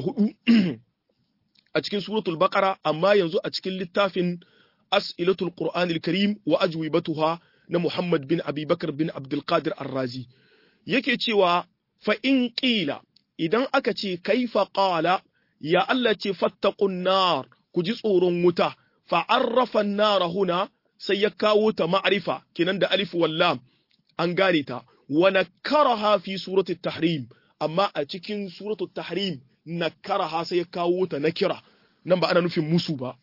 24 a cikin suratul baqara amma yanzu a cikin littafin as'ilatul qur'anil karim wa ajwibatuha na muhammad bin abi bakar bin abdul qadir ar-razi yake cewa fa in qila idan aka ce kaifa qala ya Allah ce fattaqun nar ku ji tsoron wuta fa arrafa an-nar huna sai ya kawo ta ma'rifa kinan da alif wal lam an gane ta wa nakaraha fi surati tahrim amma a cikin suratu tahrim nakaraha sai ya kawo ta nakira nan ba ana nufin musu ba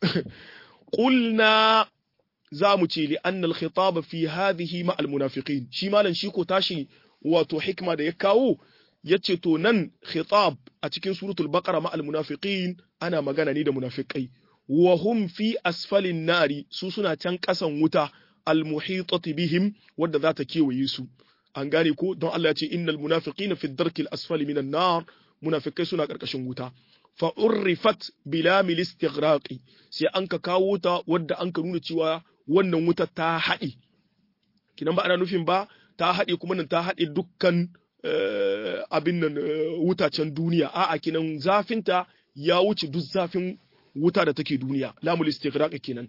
qulna za mu ce li anna al-khitab fi hadhihi ma al-munafiqin shi malan shi ko tashi wato hikma da ya kawo yace to nan khitab a cikin suratul baqara ma al-munafiqin ana magana ne da munafikai wa hum fi asfalin nari su suna can kasan wuta al-muhitati bihim wadda za ta kewaye su an gane ko don Allah ya ce innal munafiqina fi darkil asfali minan nar munafikai suna karkashin wuta fa urrifat bila mil istighraqi sai an ka kawo ta wadda an ka nuna cewa wannan wuta ta haɗe kinan ba ana nufin ba ta haɗe kuma nan ta haɗe dukkan abin nan wutacen duniya a'a kinan zafinta ya wuce duk zafin wuta da take duniya lamul istighraq kenan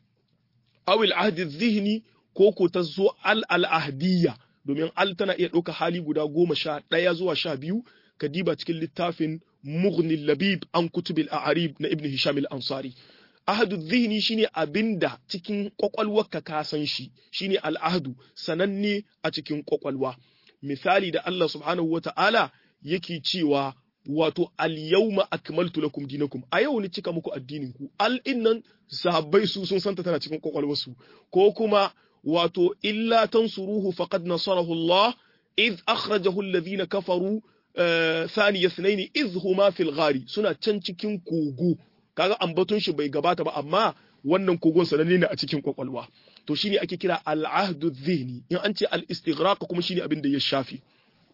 aw al ahd dhihni ko ko ta zo al al ahdiyya domin al tana iya ɗauka hali guda goma sha ɗaya zuwa sha biyu ka diba cikin littafin mughni labib an kutubil a'arib na ibn hisham al ansari ahadu dhihni shine abinda cikin kwakwalwarka ka san shi shine al ahdu sananne a cikin kwakwalwa misali da Allah subhanahu wata'ala yake cewa wato al-yawma akmaltu lakum dinakum a yau ni cika muku addinin ku al innan sahabbai su sun santa tana cikin kwakwalwarsu ko kuma wato illa tansuruhu faqad nasarahu Allah id akhrajahu alladhina kafaru thani yathnain id huma fil ghari suna can cikin kogo kaga ambaton shi bai gabata ba amma wannan kogon sananne ne a cikin kwakwalwa to shine ake kira al-ahdu dhihni in an ce al-istighraq kuma shine abin da ya shafi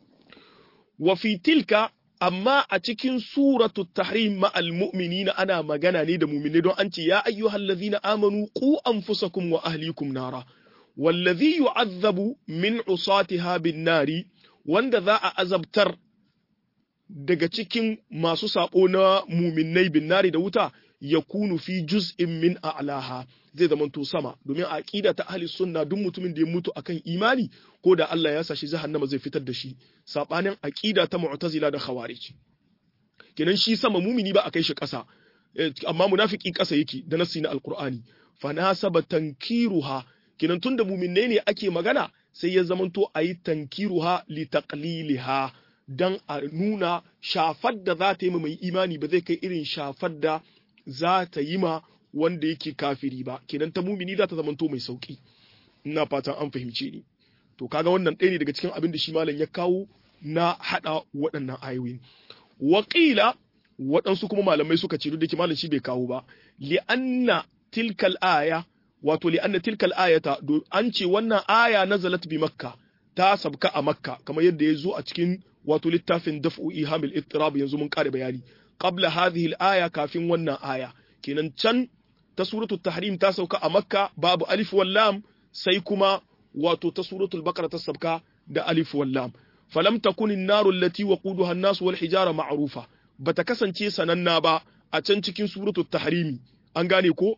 wa fi tilka amma a cikin suratu tahrim ma al-mu'minina ana magana ne da mu'mini don an ce ya ayyuhal ladhina amanu qu anfusakum wa ahlikum nara wallazi yu'adhabu min usatiha bin nari wanda za a azabtar daga cikin masu sabo na muminai bin nari da wuta ya kunu fi juz'in min a'laha zai zamanto sama domin a aqida ta ahli sunna duk mutumin da ya mutu akan imani ko da Allah ya sashi jahannama zai fitar da shi sabanin aqida ta mu'tazila da khawarij kenan shi sama mumini ba a kai shi ƙasa amma munafiki ƙasa yake da nasi na alqur'ani fa nasaba tankiruha kenan tunda muminai ne ake magana sai ya zamanto ayi tankiruha li taqliliha dan a nuna shafar da za ta yi mai imani ba zai kai irin shafar da za ta yi ma wanda yake kafiri ba kenan ta mumini za ta zamanto mai sauki ina fatan an fahimce ni to kaga wannan ɗaya ne daga cikin abin da shi malam ya kawo na haɗa waɗannan ayoyin waƙila waɗansu kuma malamai suka ce duk da malam shi bai kawo ba li'anna tilkal aya wato li'anna tilkal ayata an ce wannan aya nazalat bi makka ta sabka a makka kamar yadda ya zo a cikin wato littafin daf'u ihamil ittirab yanzu mun kare bayani qabla hadhihi al-aya kafin wannan aya kenan can ta suratul tahrim ta sauka a makka babu alif wal lam sai kuma wato ta suratul baqara ta sabka da alif wal lam falam takun an-naru allati waquduha an-nas wal hijara ma'rufa bata kasance sananna ba a can cikin suratul tahrimi an gane ko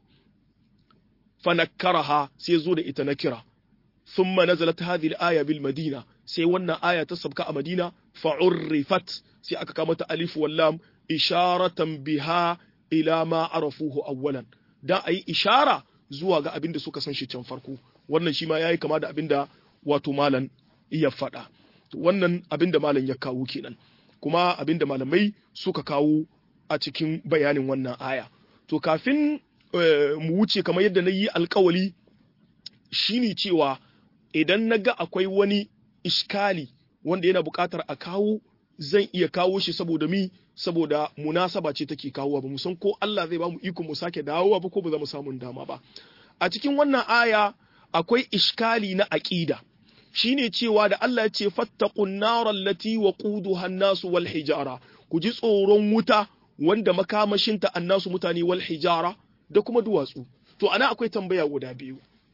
fanakkaraha sai zo da ita nakira thumma nazalat hadhihi al-aya bil madina sai wannan aya ta sabka a madina fa'urrifat sai aka kama ta alif wal lam isharatan biha ila ma arafuhu awwalan da ayi ishara zuwa ga abin da suka san shi can farko wannan shi ma yayi kama da abin da wato malan iya faɗa wannan abin da malam ya kawo kenan kuma abin da malamai suka kawo a cikin bayanin wannan aya to kafin mu wuce kamar yadda na yi alkawali shine cewa idan na ga akwai wani iskali wanda yana buƙatar a kawo zan iya kawo shi saboda mi saboda munasaba ce take kawowa ba mu san ko Allah zai ba mu iko mu sake dawowa ba ko ba za mu samu dama ba a cikin wannan aya akwai iskali na aqida shine cewa da Allah ya ce fattaqun naral lati waquduha an-nasu wal hijara ku ji tsoron wuta wanda makamashinta annasu mutane wal hijara da kuma duwatsu to ana akwai tambaya guda biyu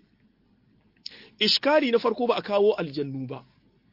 iskali na farko ba a kawo aljannu ba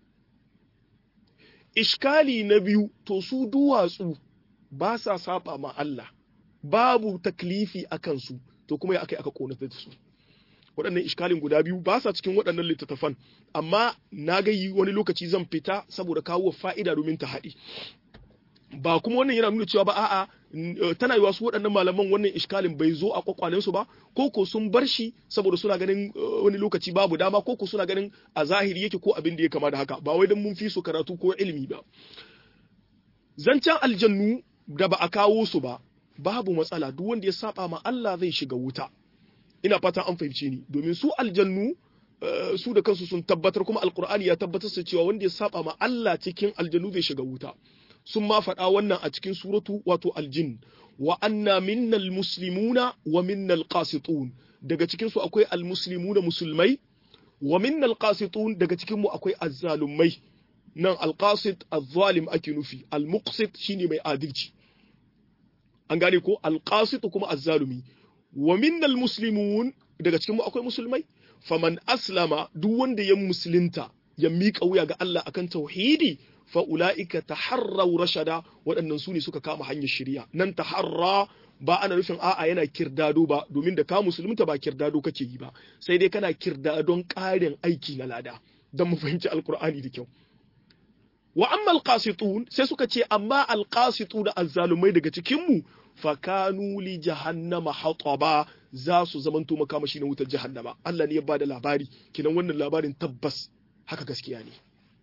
iskali na biyu to su duwatsu ba sa saba ma Allah babu taklifi a kansu to kuma ya aka aka konata da su waɗannan iskalin guda biyu ba sa cikin waɗannan littattafan amma na ga yi wani lokaci zan fita saboda kawo fa'ida domin ta haɗi ba kuma wannan yana nuna cewa ba a'a tana yiwa su waɗannan malaman wannan iskalin bai zo a kwakwalensu ba ko ko sun bar shi saboda suna ganin wani lokaci babu dama ko ko suna ganin a zahiri yake ko abin da ya kama da haka ba wai dan mun fi su karatu ko ilimi ba zancen aljannu da ba a kawo su ba babu matsala duk wanda ya saba ma Allah zai shiga wuta ina fatan an fahimce ni domin su aljannu su da kansu sun tabbatar kuma alkur'ani ya tabbatar su cewa wanda ya saba ma Allah cikin aljannu zai shiga wuta sun ma faɗa wannan a cikin suratu wato aljin wa anna minnal muslimuna wa minnal qasitun daga cikin su akwai almuslimuna musulmai wa minnal qasitun daga cikin mu akwai azzalumai nan alqasit azzalim ake nufi almuqsit shine mai adalci an gane ko alqasit kuma azzalumi wa minnal muslimun daga cikin mu akwai musulmai faman aslama duk wanda ya musulunta ya miƙa wuya ga Allah akan tauhidi fa ulaika taharraw rashada waɗannan su ne suka kama hanyar shari'a nan taharra ba ana nufin a'a yana kirdado ba domin da ka musulunta ba kirdado kake yi ba sai dai kana kirdadon ƙarin aiki na lada don mu fahimci alkur'ani da kyau wa amma alqasitun sai suka ce amma alqasitu da azzalumai daga cikin mu fakanu li jahannama hataba za su zamanto makamashi na wutar jahannama Allah ne ya bada labari kinan wannan labarin tabbas haka gaskiya ne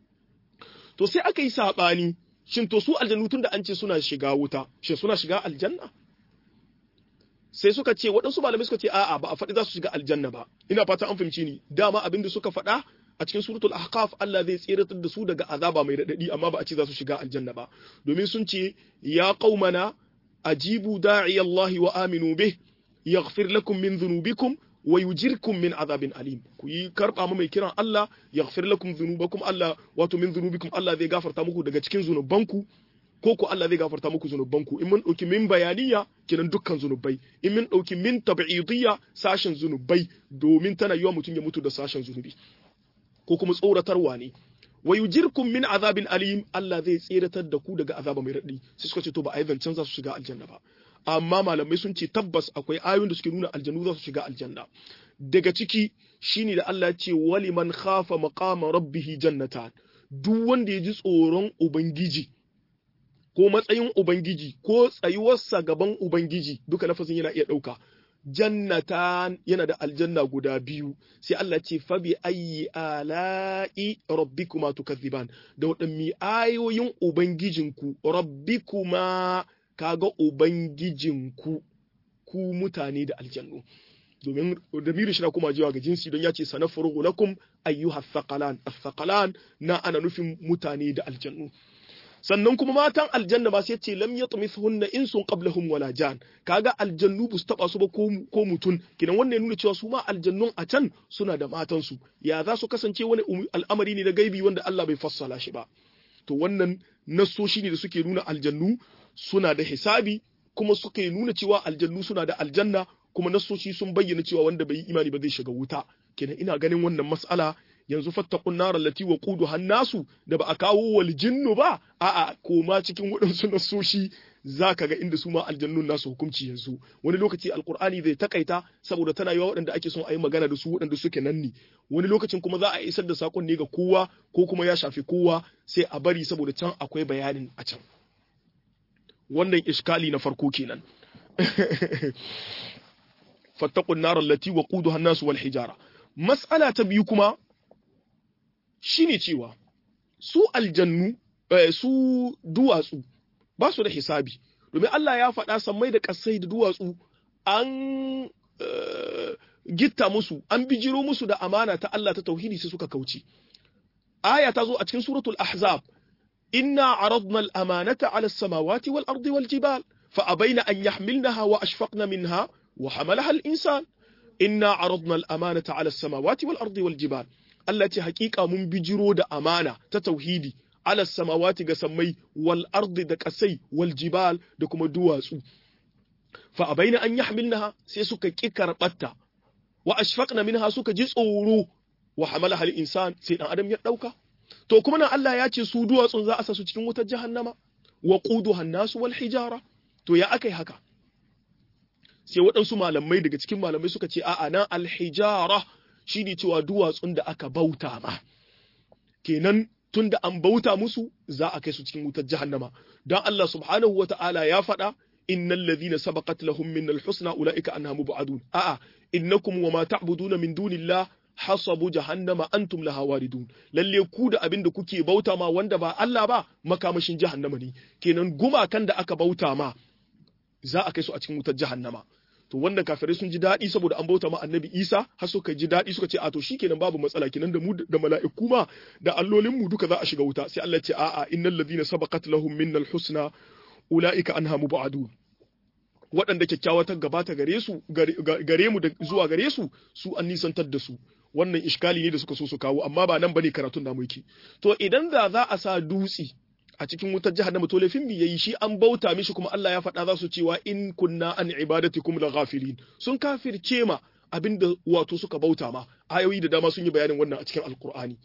to sai aka yi sabani shin to su aljannu tun da an ce suna shiga wuta shin suna shiga aljanna sai suka ce waɗansu malamai suka ce a'a ba a faɗi za su shiga aljanna ba ina fata an fahimci ni dama abin da suka faɗa a cikin suratul ahqaf Allah zai tseratar da su daga azaba mai radadi amma ba a ce za su shiga aljanna ba domin sun ce ya qaumana ajibu da'i Allah wa aminu bih yaghfir lakum min dhunubikum wa yujirkum min azabin alim ku yi karba mu mai kiran Allah yaghfir lakum dhunubakum Allah wato min dhunubikum Allah zai gafarta muku daga cikin zunubanku ko ko Allah zai gafarta muku zunubanku in mun dauki min bayaniya kenan dukkan zunubai in mun dauki min tab'idiyya sashen zunubai domin tana yiwa mutum ya mutu da sashen zunubi ko kuma tsoratarwa ne wa yujirkum min azabin alim Allah zai tseratar da ku daga azaba mai raɗi sai suka ce to ba a yi zancen za su shiga aljanna ba amma malamai sun ce tabbas akwai ayoyin da suke nuna aljannu za su shiga aljanna daga ciki shine da Allah ya ce wali man khafa maqama rabbih jannatan duk wanda ya ji tsoron ubangiji ko matsayin ubangiji ko tsayuwarsa gaban ubangiji duka lafazin yana iya ɗauka jannatan yana da aljanna guda biyu sai Allah ce fa bi ayyi ala'i rabbikuma tukazziban da wadanni ayoyin ubangijinku rabbikuma kaga ubangijinku ku mutane da aljannu domin damirin shi na kuma jiwa ga jinsi don ya ce sanafuru lakum ayyuha thaqalan athqalan na ana nufin mutane da aljannu sannan kuma matan aljanna ba sai ce lam yatmithunna insun qablahum wala jan kaga aljannu bu su taba su ba ko mutun kidan wannan ya nuna cewa su ma aljannun a can suna da matan su ya za su kasance wani al'amari ne na gaibi wanda Allah bai fassala shi ba to wannan nassoshi ne da suke nuna aljannu suna da hisabi kuma suke nuna cewa aljannu suna da aljanna kuma nassoshi sun bayyana cewa wanda bai yi imani ba zai shiga wuta kenan ina ganin wannan mas'ala yanzu fattakun narar lati wa kudu hannasu da ba a kawo wal jinnu ba a'a koma cikin waɗansu nasoshi za ka ga inda su ma aljannun nasu hukunci yanzu wani lokaci alkur'ani zai takaita saboda tana yawa waɗanda ake son a yi magana da su waɗanda suke nan ne wani lokacin kuma za a isar da sakon ne ga kowa ko kuma ya shafi kowa sai a bari saboda can akwai bayanin a can wannan iskali na farko kenan fattakun narar lati wa kudu hannasu wal hijara mas'ala ta biyu kuma shine cewa su aljannu su duwatsu ba su da hisabi domin Allah ya faɗa sammai da ƙasai da duwatsu an gitta musu an bijiro musu da amana ta Allah ta tauhidi sai suka kauce aya ta zo a cikin suratul ahzab inna aradna al-amanata 'ala as-samawati wal ardi wal jibal fa abaina an yahmilnaha wa ashfaqna minha wa hamalaha al-insan inna aradna al-amanata 'ala as-samawati wal ardi wal jibal Allah ce hakika mun bijiro da amana ta tauhidi ala samawati ga sammai wal ardi da kasai wal jibal da kuma duwatsu fa abaina an yahmilnaha sai suka ki karbatta wa ashfaqna minha suka ji tsoro wa hamalaha al insan sai dan adam ya dauka to kuma nan Allah ya ce su duwatsun za a sa su cikin wutar jahannama wa quduha nasu wal hijara to ya akai haka sai waɗansu malamai daga cikin malamai suka ce a'a nan al hijara shi ne cewa duwatsun da aka bauta ma kenan tun da an bauta musu za a kai su cikin wutar jahannama don Allah subhanahu wa ta'ala ya faɗa innal ladhina sabaqat lahum min al-husna ulaika anha mubadun a'a innakum wa ma ta'buduna min dunillah hasabu jahannama antum laha waridun lalle ku da abin da kuke bauta ma wanda ba Allah ba makamashin jahannama ne kenan gumakan da aka bauta ma za a kai su a cikin wutar jahannama to wanda kafirai sun ji daɗi saboda an bauta ma annabi isa har suka ji daɗi suka ce a to shikenan babu matsala kenan da mu da mala'iku ma da allolin mu duka za a shiga wuta sai Allah ce a'a innal ladina sabaqat lahum minnal husna ulaika anha mubadun waɗanda kyakkyawa ta gabata gare su gare mu da zuwa gare su su an nisantar da su wannan iskali ne da suka so su kawo amma ba nan bane karatun namu yake to idan da za a sa dutse a cikin wutar jahannama to laifin bi yayi shi an bauta mishi kuma Allah ya faɗa za su cewa in kunna an ibadatikum la ghafilin sun kafirce ma abinda wato suka bauta ma ayoyi da dama sun yi bayanin wannan a cikin alqur'ani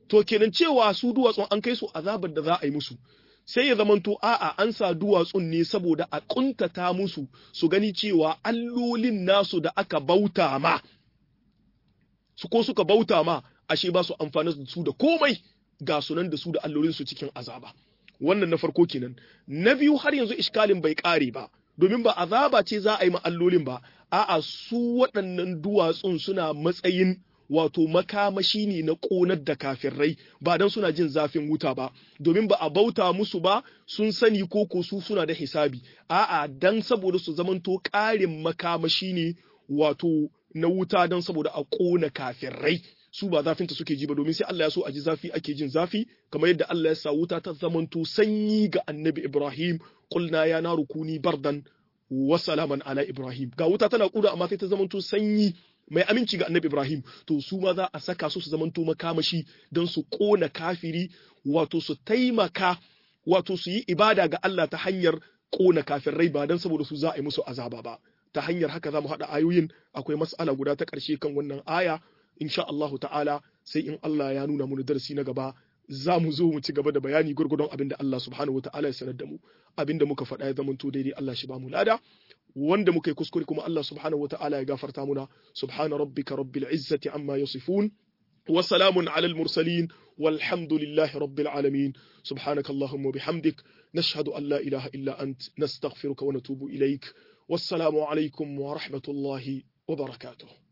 to kenan cewa su duwatsun an kai su azabar da za a yi musu sai ya zamanto a'a an sa duwatsun ne saboda a kuntata musu su gani cewa allolin nasu da aka bauta ma su ko suka bauta ma ashe ba su amfani da su da komai ga sunan da su da allolin su cikin azaba wannan na farko kenan na biyu har yanzu iskalin bai kare ba domin ba azaba ce za a yi ma allolin ba a'a su waɗannan duwatsun suna matsayin wato makamashi ne na ƙonar da kafirai ba don suna jin zafin wuta ba domin ba a bauta musu ba sun sani ko ko su suna da hisabi a'a dan saboda su zamanto ƙarin makamashi ne wato na wuta don saboda a ƙona kafirai su ba zafinta suke ji ba domin sai Allah ya so a ji zafi ake jin zafi kamar yadda Allah ya sa wuta ta zamanto sanyi ga annabi Ibrahim qulna ya naru kuni bardan wa salaman ala Ibrahim ga wuta tana kuda amma sai ta zamanto sanyi mai aminci ga annabi Ibrahim to su ma za a saka su su zamanto makamashi don su kona kafiri wato su taimaka wato su yi ibada ga Allah ta hanyar kona kafirai ba don saboda su za a yi musu azaba ba ta hanyar haka za mu haɗa ayoyin akwai mas'ala guda ta ƙarshe kan wannan aya insha Allahu ta'ala sai in Allah ya nuna mu darasi na gaba za mu zo mu ci gaba da bayani gurgurdon abin da Allah subhanahu wata'ala ya sanar da mu abin da muka faɗa ya zamanto daidai Allah shi ba mu lada wanda muka yi kuskure kuma Allah subhanahu wata'ala ya gafarta muna subhana rabbika rabbil izzati amma yasifun wa salamun ala al mursalin walhamdulillahi rabbil alamin subhanaka allahumma bihamdik nashhadu an la ilaha illa ant nastaghfiruka wa natubu ilaik wassalamu alaikum wa rahmatullahi wa barakatuh